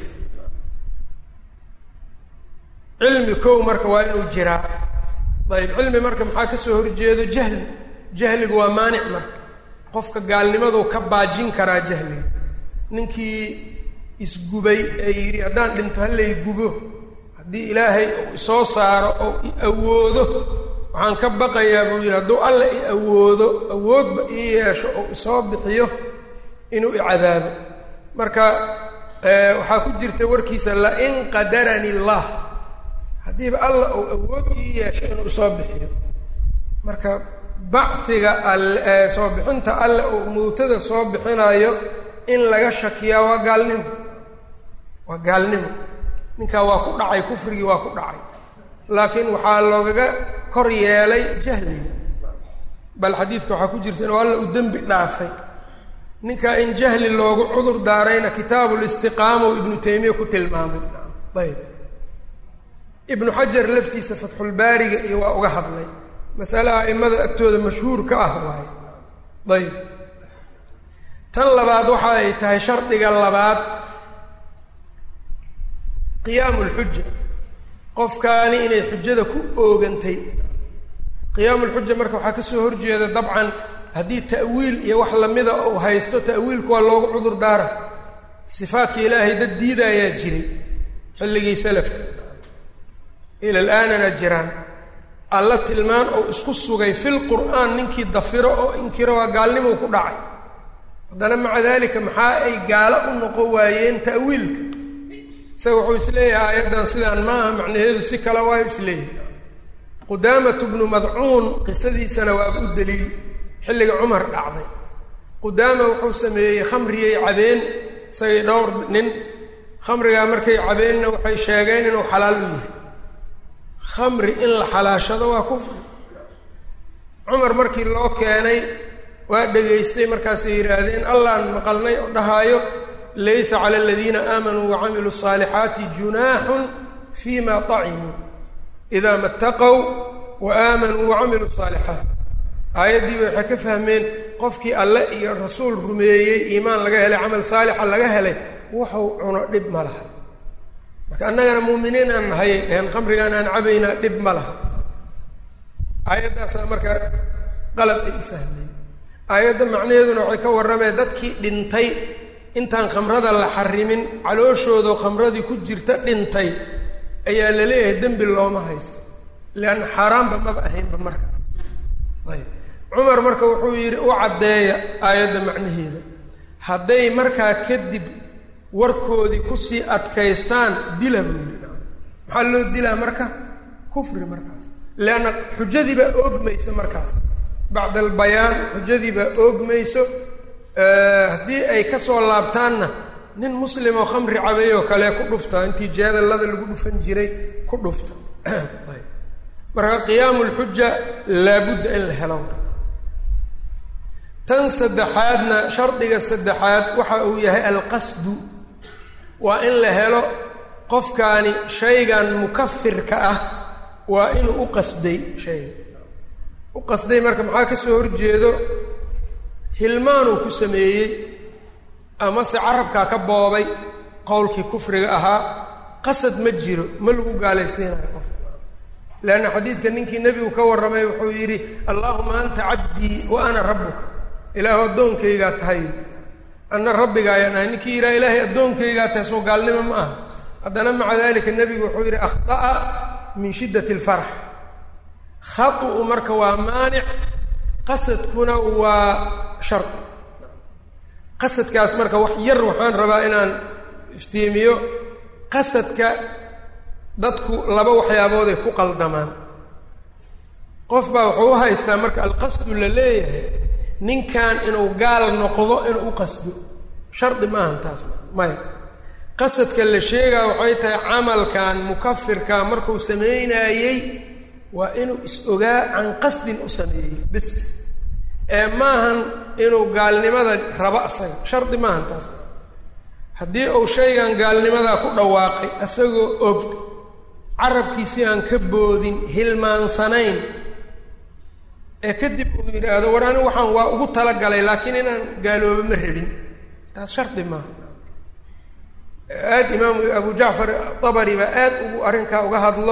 cilmi kow marka waa inuu jiraa ayb cilmi marka maxaa kasoo horjeedo jahli jahligu waa maanic marka qofka gaalnimaduu ka baajin karaa jahliga ninkii isgubay ee yidhi haddaan dhinto hallay gubo haddii ilaahay uu isoo saaro oo i awoodo waxaan ka baqayaa buu yidhi hadduu alla i awoodo awoodba ii yeesho oo isoo bixiyo inuu icadaabo marka waxaa ku jirta warkiisa lain qadarani allah haddiiba alla uu awood ii yeesho inuu isoo bixiyo marka bachiga alle soo bixinta alle uu mowtada soo bixinayo in laga shakiyaa waa gaalnimo waa gaalnimo ninkaa waa ku dhacay kufrigii waa ku dhacay laakiin waxaa loogaga kor yeelay jahliga bal xadiidka waxaa ku jirta inuu alla u dembi dhaafay ninkaa in jahli loogu cudur daarayna kitaabulistiqaama u ibnu taymiya ku tilmaamay ayb ibnu xajar laftiisa fatxulbaariga iyo waa uga hadlay masale a'imada agtooda mashhuur ka ah waaye ayb tan labaad waxa ay tahay shardiga labaad qiyaamu lxuja qofkaani inay xujada ku oogantay qiyaamu lxuja marka waxaa kasoo horjeeda dabcan haddii ta'wiil iyo wax lamida uu haysto ta'wiilku waa loogu cudur daara sifaadka ilaahay dad diidaayaa jiray xilligii salafka ila alaanana jiraan alla tilmaan oo isku sugay fil qur'aan ninkii dafiro oo inkiro waa gaalnimou ku dhacay haddana maca dalika maxaa ay gaalo u noqon waayeen ta'wiilka isaga wuxuu isleeyahay aayaddan sidaan maaha macnaheedu si kale waayo isleeyahay qudaamatu bnu madcuun qisadiisana waaba u daliil xilliga cumar dhacday qudaama wuxuu sameeyey khamriyay cabeen isagay dhowr nin khamrigaa markay cabeenna waxay sheegeen inuu xalaal u yahay khamri in la xalaashado waa kufri cumar markii loo keenay waa dhegaystay markaasay yidhaahdeen allaan maqalnay oo dhahaayo laysa cala aladiina aamanuu wacamiluu الصaalixaati junaaxun fima طacimuu idaa ma اtaqow wa aamanuu wacamiluu الصaalixaat aayaddiiba waxay ka fahmeen qofkii alle iyo rasuul rumeeyey iimaan laga helay camal saalixa laga helay wuxuu cuno dhib ma laha marka annagana muuminiin aan nahayay dheheen khamrigaan aan cabaynaa dhib ma laha aayaddaasna marka qalab ay u fahmeen aayadda macnaheeduna waxay ka warrameen dadkii dhintay intaan khamrada la xarimin calooshoodo khamradii ku jirta dhintay ayaa la leeyahay dembi looma haysto leanna xaaraanba maba ahaynba markaas ayb cumar marka wuxuu yidhi u caddeeya aayadda macnaheeda hadday markaa kadib warkoodii kusii adkaystaan dila buu yidhi maxaa loo dilaa marka kufri markaas leanna xujadii baa oogmaysa markaas bacda albayaan xujadii baa oogmayso haddii ay kasoo laabtaanna nin muslim oo khamri cabay oo kale ku dhufta intii jeedallada lagu dhufan jiray ku dhufta ayb marka qiyaamu lxuja laabudda in la helo tan saddexaadna shardiga saddexaad waxa uu yahay alqasdu waa in la helo qofkaani shaygan mukafirka ah waa inuu u qasday shayga u qasday marka maxaa kasoo horjeedo hilmaanuu ku sameeyey amase carabkaa ka boobay qowlkii kufriga ahaa qasad ma jiro ma lagu gaalaysiinayo qofka leanna xadiidka ninkii nebigu ka warramay wuxuu yidhi allaahuma anta cabdii wa ana rabbuka ilaahu addoonkaygaa tahay anna rabbigaayaan ahay ninkii yidhaha ilaahay addoonkaygaa tahay soo gaalnimo ma aha haddana maca dalika nebigu wuxuu yidhi akhطa'a min shiddati اlfarx khau marka waa maanic qasadkuna waa shardi qasadkaas marka wax yar waxaan rabaa inaan iftiimiyo qasadka dadku laba waxyaabooday ku qaldamaan qof baa wuxuu u haystaa marka alqasdu la leeyahay ninkan inuu gaal noqdo inuu u qasdo shardi maahan taasna maya qasadka la sheegaa waxay tahay camalkan mukafirka markuu samaynaayey waa inuu is-ogaa can qasdin u sameeyey bis ee maahan inuu gaalnimada rabo asaga shardi maahan taasna haddii uu shaygan gaalnimadaa ku dhawaaqay isagoo og carabkiisii aan ka boodin hilmaansanayn ee kadib uu yidhaahdo war anigu waxaan waa ugu talagalay laakiin inaan gaaloobo ma rabin taas shardi maaha aada imaamu abu jacfar dabari baa aad ugu arrinkaa uga hadlo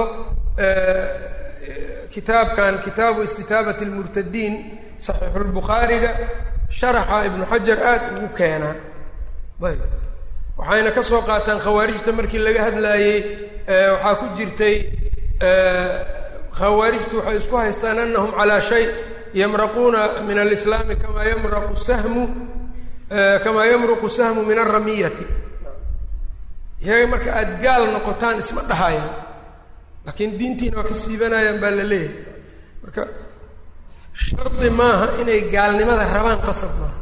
kitaabkan kitaabu istitaabat lmurtadiin saxiixulbukhaariga sharaxa ibnu xajar aada ugu keenaa ayb waxayna ka soo qaataan khawaarijta markii laga hadlaayey waxaa ku jirtay khawaarijtu waxay isku haystaan anahum calaa shay yamraquuna min alislaami kamaa yamraqu sahmu kamaa yamruqu sahmu min alramiyati iyaga marka aada gaal noqotaan isma dhahayaan laakiin diintiina waa ka siibanayaan baa la leeyahay marka shardi maaha inay gaalnimada rabaan qasab maaha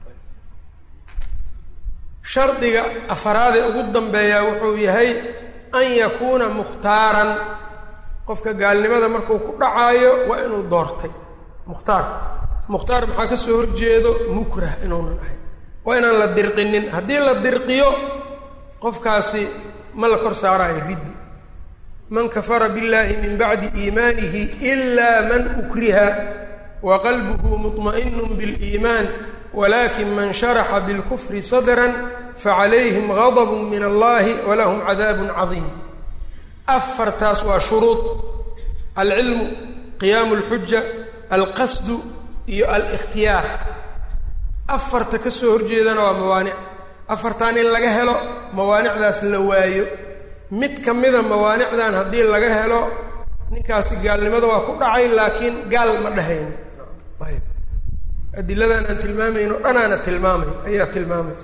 shardiga afaraadee ugu dambeeyaa wuxuu yahay an yakuuna mukhtaaran qofka gaalnimada markuu ku dhacaayo waa inuu doortay mukhtaar mukhtaar maxaa ka soo horjeedo mukrah inuunan ahayn waa inaan la dirqinin haddii la dirqiyo qofkaasi ma la kor saaraayo riddi man kafara biاllahi min bacdi iimaanihi ila man ukriha wa qalbuhu muطma'inu biاliimaan walakin man sharaxa bilkufri sadra facalayhim gadb min allahi walahum cadaab cadiim afartaas waa shuruud alcilmu qiyaamu اlxuja alqasdu iyo alikhtiyaar afarta ka soo horjeedana waa mawaanic afartan in laga helo mawaanicdaas la waayo mid ka mida mawaanicdan haddii laga helo ninkaasi gaalnimada waa ku dhacay laakiin gaal ma dhahayno ayb adiladan aan tilmaamayno dhanaana tilmaamay ayaa tilmaamaysa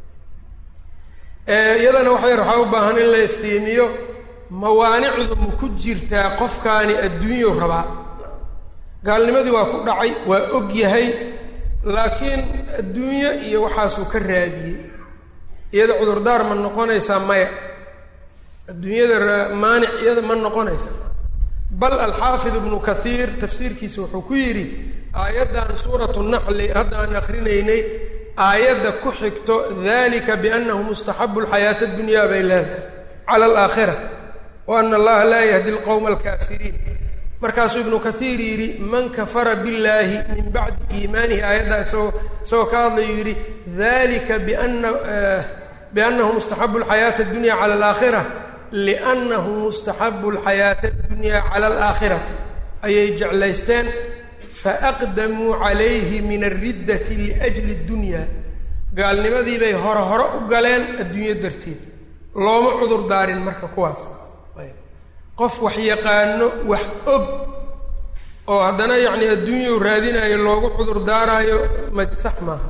iyadana waxa yar waxaa u baahan in la iftiimiyo mawaanicdu ma ku jirtaa qofkaani adduunyo rabaa gaalnimadii waa ku dhacay waa og yahay laakiin adduunyo iyo waxaasuu ka raadiyey iyada cudurdaar ma noqonaysaa maya adduunyada maanic iyada ma noqonaysa bal alxaafid ibnu kathiir tafsiirkiisa wuxuu ku yidhi aayaddan suuratu naxli hadda aan akrinaynay aayadda ku xigto dalika biannahu mustaxabu lxayaata addunya bay leedahay cala alaakhira wa ana allaha laa yahdi lqowma alkaafiriin markaasuu ibnu kathiir yidhi man kafara billaahi min bacdi iimaanihi aayaddaa isagoo isagoo ka hadlayu yidhi dalika biana biannahu mustaxabu alxayaata addunya cala alaakhira liannahu mustaxabu alxayaata addunya cala alaakhirati ayay jeclaysteen faaqdamuu calayhi min alriddati liajli اddunya gaalnimadii bay hore hore u galeen adduunyo darteed looma cudur daarin marka kuwaas qof wax yaqaano wax og oo haddana yacni adduunyau raadinayo loogu cudur daaraayo ma sax maaha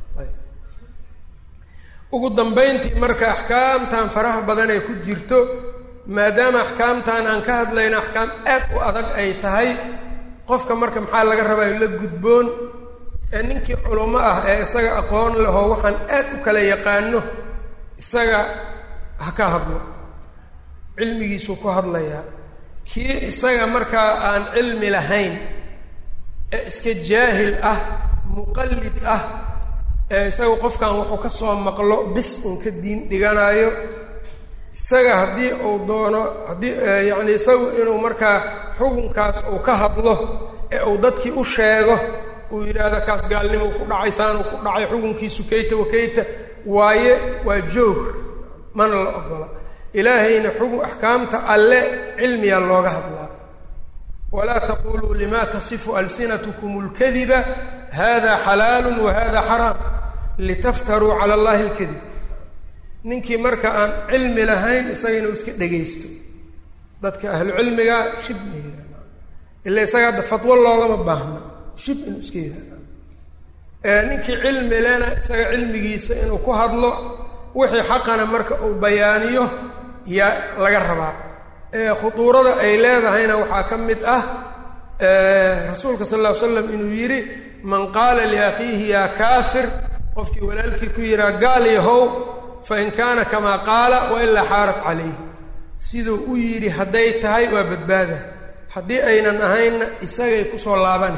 ugu dambayntii marka axkaamtan faraha badan ee ku jirto maadaama axkaamtan aan ka hadlayno axkaam aad u adag ay tahay qofka marka maxaa laga rabaayo la gudboon ee ninkii culummo ah ee isaga aqoon lahoo waxaan aad u kala yaqaano isaga ha ka hadlo cilmigiisuu ku hadlayaa kii isaga markaa aan cilmi lahayn ee iska jaahil ah muqallid ah ee isaga qofkan wuxuu ka soo maqlo bis uun ka diin dhiganaayo isaga haddii uu doono haddii yacni isagu inuu markaa xukunkaas uu ka hadlo ee uu dadkii u sheego uu yidhaahdo kaas gaalnimo ku dhacay saanuu ku dhacay xukunkiisu kayta wakayta waaye waa joog mana la ogola ilaahayna xukun axkaamta alle cilmiyaa looga hadlaa walaa taquluu lima tasifu alsinatkum اlkadiba hada xalaalu wa hada xaraam litaftaruu cala allahi اlkadib ninkii marka aan cilmi lahayn isaga inuu iska dhegaysto dadka ahlucilmiga shib ma yihahda ila isaga hadda fatwo loogama baahna shib inuu iska yihahda ninkii cilmi lena isaga cilmigiisa inuu ku hadlo wixii xaqana marka uu bayaaniyo yaa laga rabaa khuduurada ay leedahayna waxaa ka mid ah rasuulka sal ll ly slam inuu yidhi man qaala liakhiihi yaa kaafir qofkii walaalkii ku yidhaha gaal yahow fa in kaana kamaa qaala wa ilaa xaarat calayhi siduu u yidhi hadday tahay waa badbaada haddii aynan ahaynna isagay kusoo laabani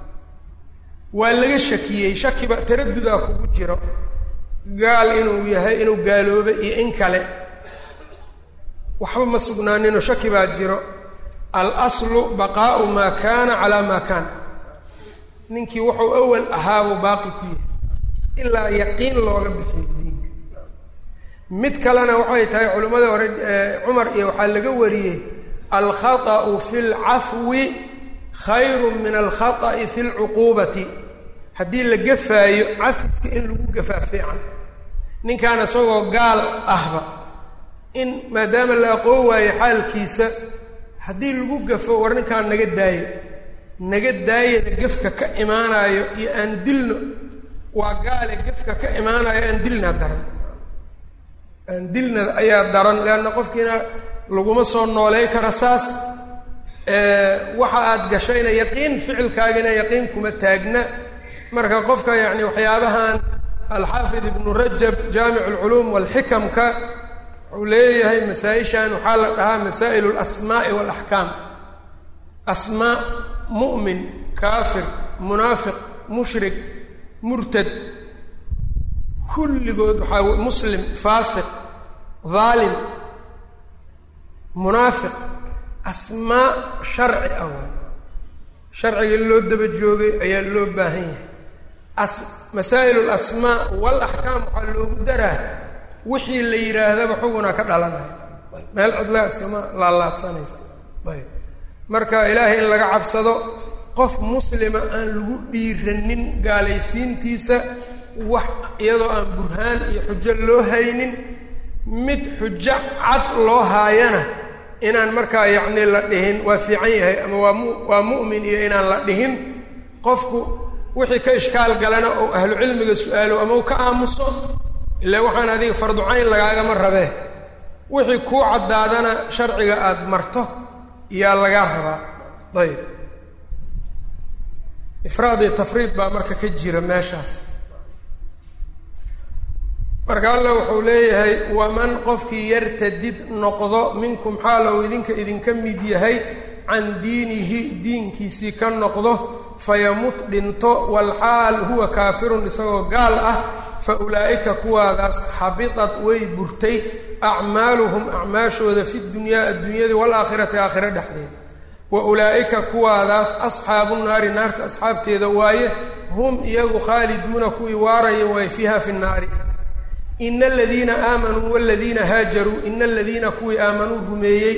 waa laga shakiyey shakiba taradudaa kugu jiro gaal inuu yahay inuu gaaloobay iyo in kale waxba ma sugnaaninoo shaki baa jiro alaslu baqaau maa kaana calaa maa kaana ninkii wuxuu awal ahaabuu baaqi ku yahay ilaa yaqiin looga bixiyo diinka mid kalena waxay tahay culimmada hore cumar iyo waxaa laga wariyey alkhaطأu fi اlcafwi khayru min alkhaطأi fi اlcuquubati haddii la gafaayo cafiska in lagu gafaa fiican ninkaan isagoo gaal ahba in maadaama la aqoon waayo xaalkiisa haddii lagu gafo war ninkaan naga daayo naga daayana gefka ka imaanayo iyo aan dilno waa gaale gefka ka imaanayo aan dilna daran aan dilna ayaa daran leanna qofkiina laguma soo nooley kara saas waxa aad gashayna yaqiin ficilkaagina yaqiin kuma taagna marka qofka yacni waxyaabahan alxaafid ibnu rajab jaamic alculuum walxikamka wuxuu leeyahay masaa-ishan waxaa la dhahaa masaa'il alasmaa'i waalaxkaam asmaa mu'min kaafir munaafiq mushrik murtad kulligood waxaa muslim faasiq dhaalim munaafiq asmaa sharci ah waay sharciga loo daba joogay ayaa loo baahan yahay as masaa'il alasmaa waalaxkaam waxaa loogu daraa wixii la yidhaahdaba xugunaa ka dhalanaya meel cidlaa iskama laalaadsanaysa ayb marka ilaahay in laga cabsado qof muslima aan lagu dhiiranin gaalaysiintiisa wax iyadoo aan burhaan iyo xujo loo haynin mid xujo cad loo haayana inaan markaa yacni la dhihin waa fiican yahay ama waa mu waa mu'min iyo inaan la dhihin qofku wixii ka ishkaal galana oo ahlu cilmiga su-aalo ama u ka aamuso ilaa waxaan adiga farducayn lagaagama rabee wixii kuu caddaadana sharciga aada marto yaa lagaa rabaa ayb ifraad iyo tafriid baa marka ka jira meeshaas marka alla wuxuu leeyahay waman qofkii yartadid noqdo minkum xaalow idinka idinka mid yahay can diinihi diinkiisii ka noqdo fayamut dhinto walxaal huwa kaafirun isagoo gaal ah fa ulaa'ika kuwaadaas xabitat way burtay acmaaluhum acmaashooda fi dunyaa adduunyada waalaakhirati aakhiro dhexdeeda wa ulaa'ika kuwaadaas asxaabu naari naarta asxaabteeda waaye hum iyagu khaaliduuna kuwii waaraya waaye fiiha fi nnaari ina aladiina aamanuu waladiina haajaruu ina aladiina kuwii aamanuu rumeeyey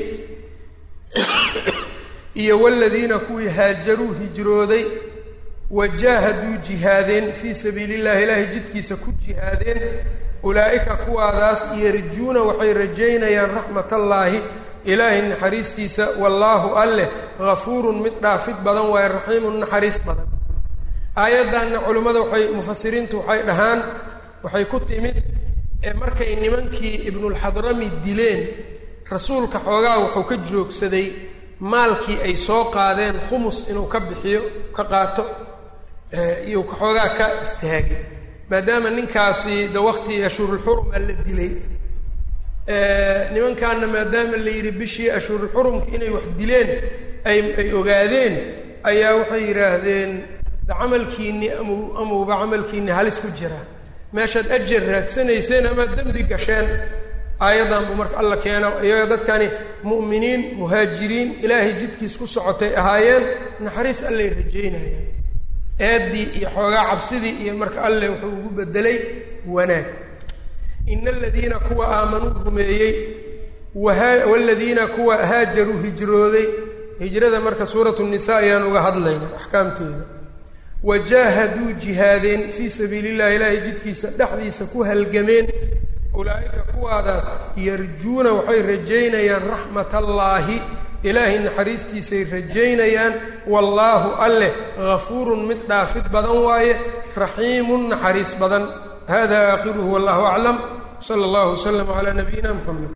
iyo waladiina kuwii haajaruu hijrooday wajaahaduu jihaadeen fii sabiili llahi ilaahay jidkiisa ku jihaadeen ulaa'ika kuwaadaas yarjuuna waxay rajaynayaan raxmatallaahi ilaahay naxariistiisa wallaahu alleh hafuurun mid dhaafid badan waaye raxiimun naxariis badan aayaddanna culimmada waxay mufasiriintu waxay dhahaan waxay ku timid markay nimankii ibnulxadrami dileen rasuulka xoogaa wuxuu ka joogsaday maalkii ay soo qaadeen khumus inuu ka bixiyo ka qaato iyo xoogaa ka istaagay maadaama ninkaasi de waqti ashhurulxuruma la dilay nimankaana maadaama la yidhi bishii ashhurulxurumka inay wax dileen ay ay ogaadeen ayaa waxay yidhaahdeen de camalkiinni amu amuuba camalkiinni halis ku jira meeshaad ajar raagsanayseen amaad dembi gasheen aayaddan buu marka alla keeno iyaga dadkani mu'miniin muhaajiriin ilaahay jidkiis ku socotay ahaayeen naxariis allay rajaynayeen eeddii iyo xoogaa cabsidii iyo marka alle wuxuu ugu bedelay wanaag ina aladiina kuwa aamanuu rumeeyey waha waladiina kuwa haajaruu hijrooday hijrada marka suuratu nisa ayaan uga hadlayna axkaamteeda wajaahaduu jihaadeen fii sabiili illahi ilaahay jidkiisa dhexdiisa ku halgameen ulaa'ika kuwaadaas yarjuuna waxay rajaynayaan raxmat allaahi ilaahay naxariistiisay rajaynayaan wallaahu alleh gafuurun mid dhaafid badan waaye raxiimun naxariis badan hada aakhiruhu wallahu aclam sala allahu waslama calaa nabiyina muxamed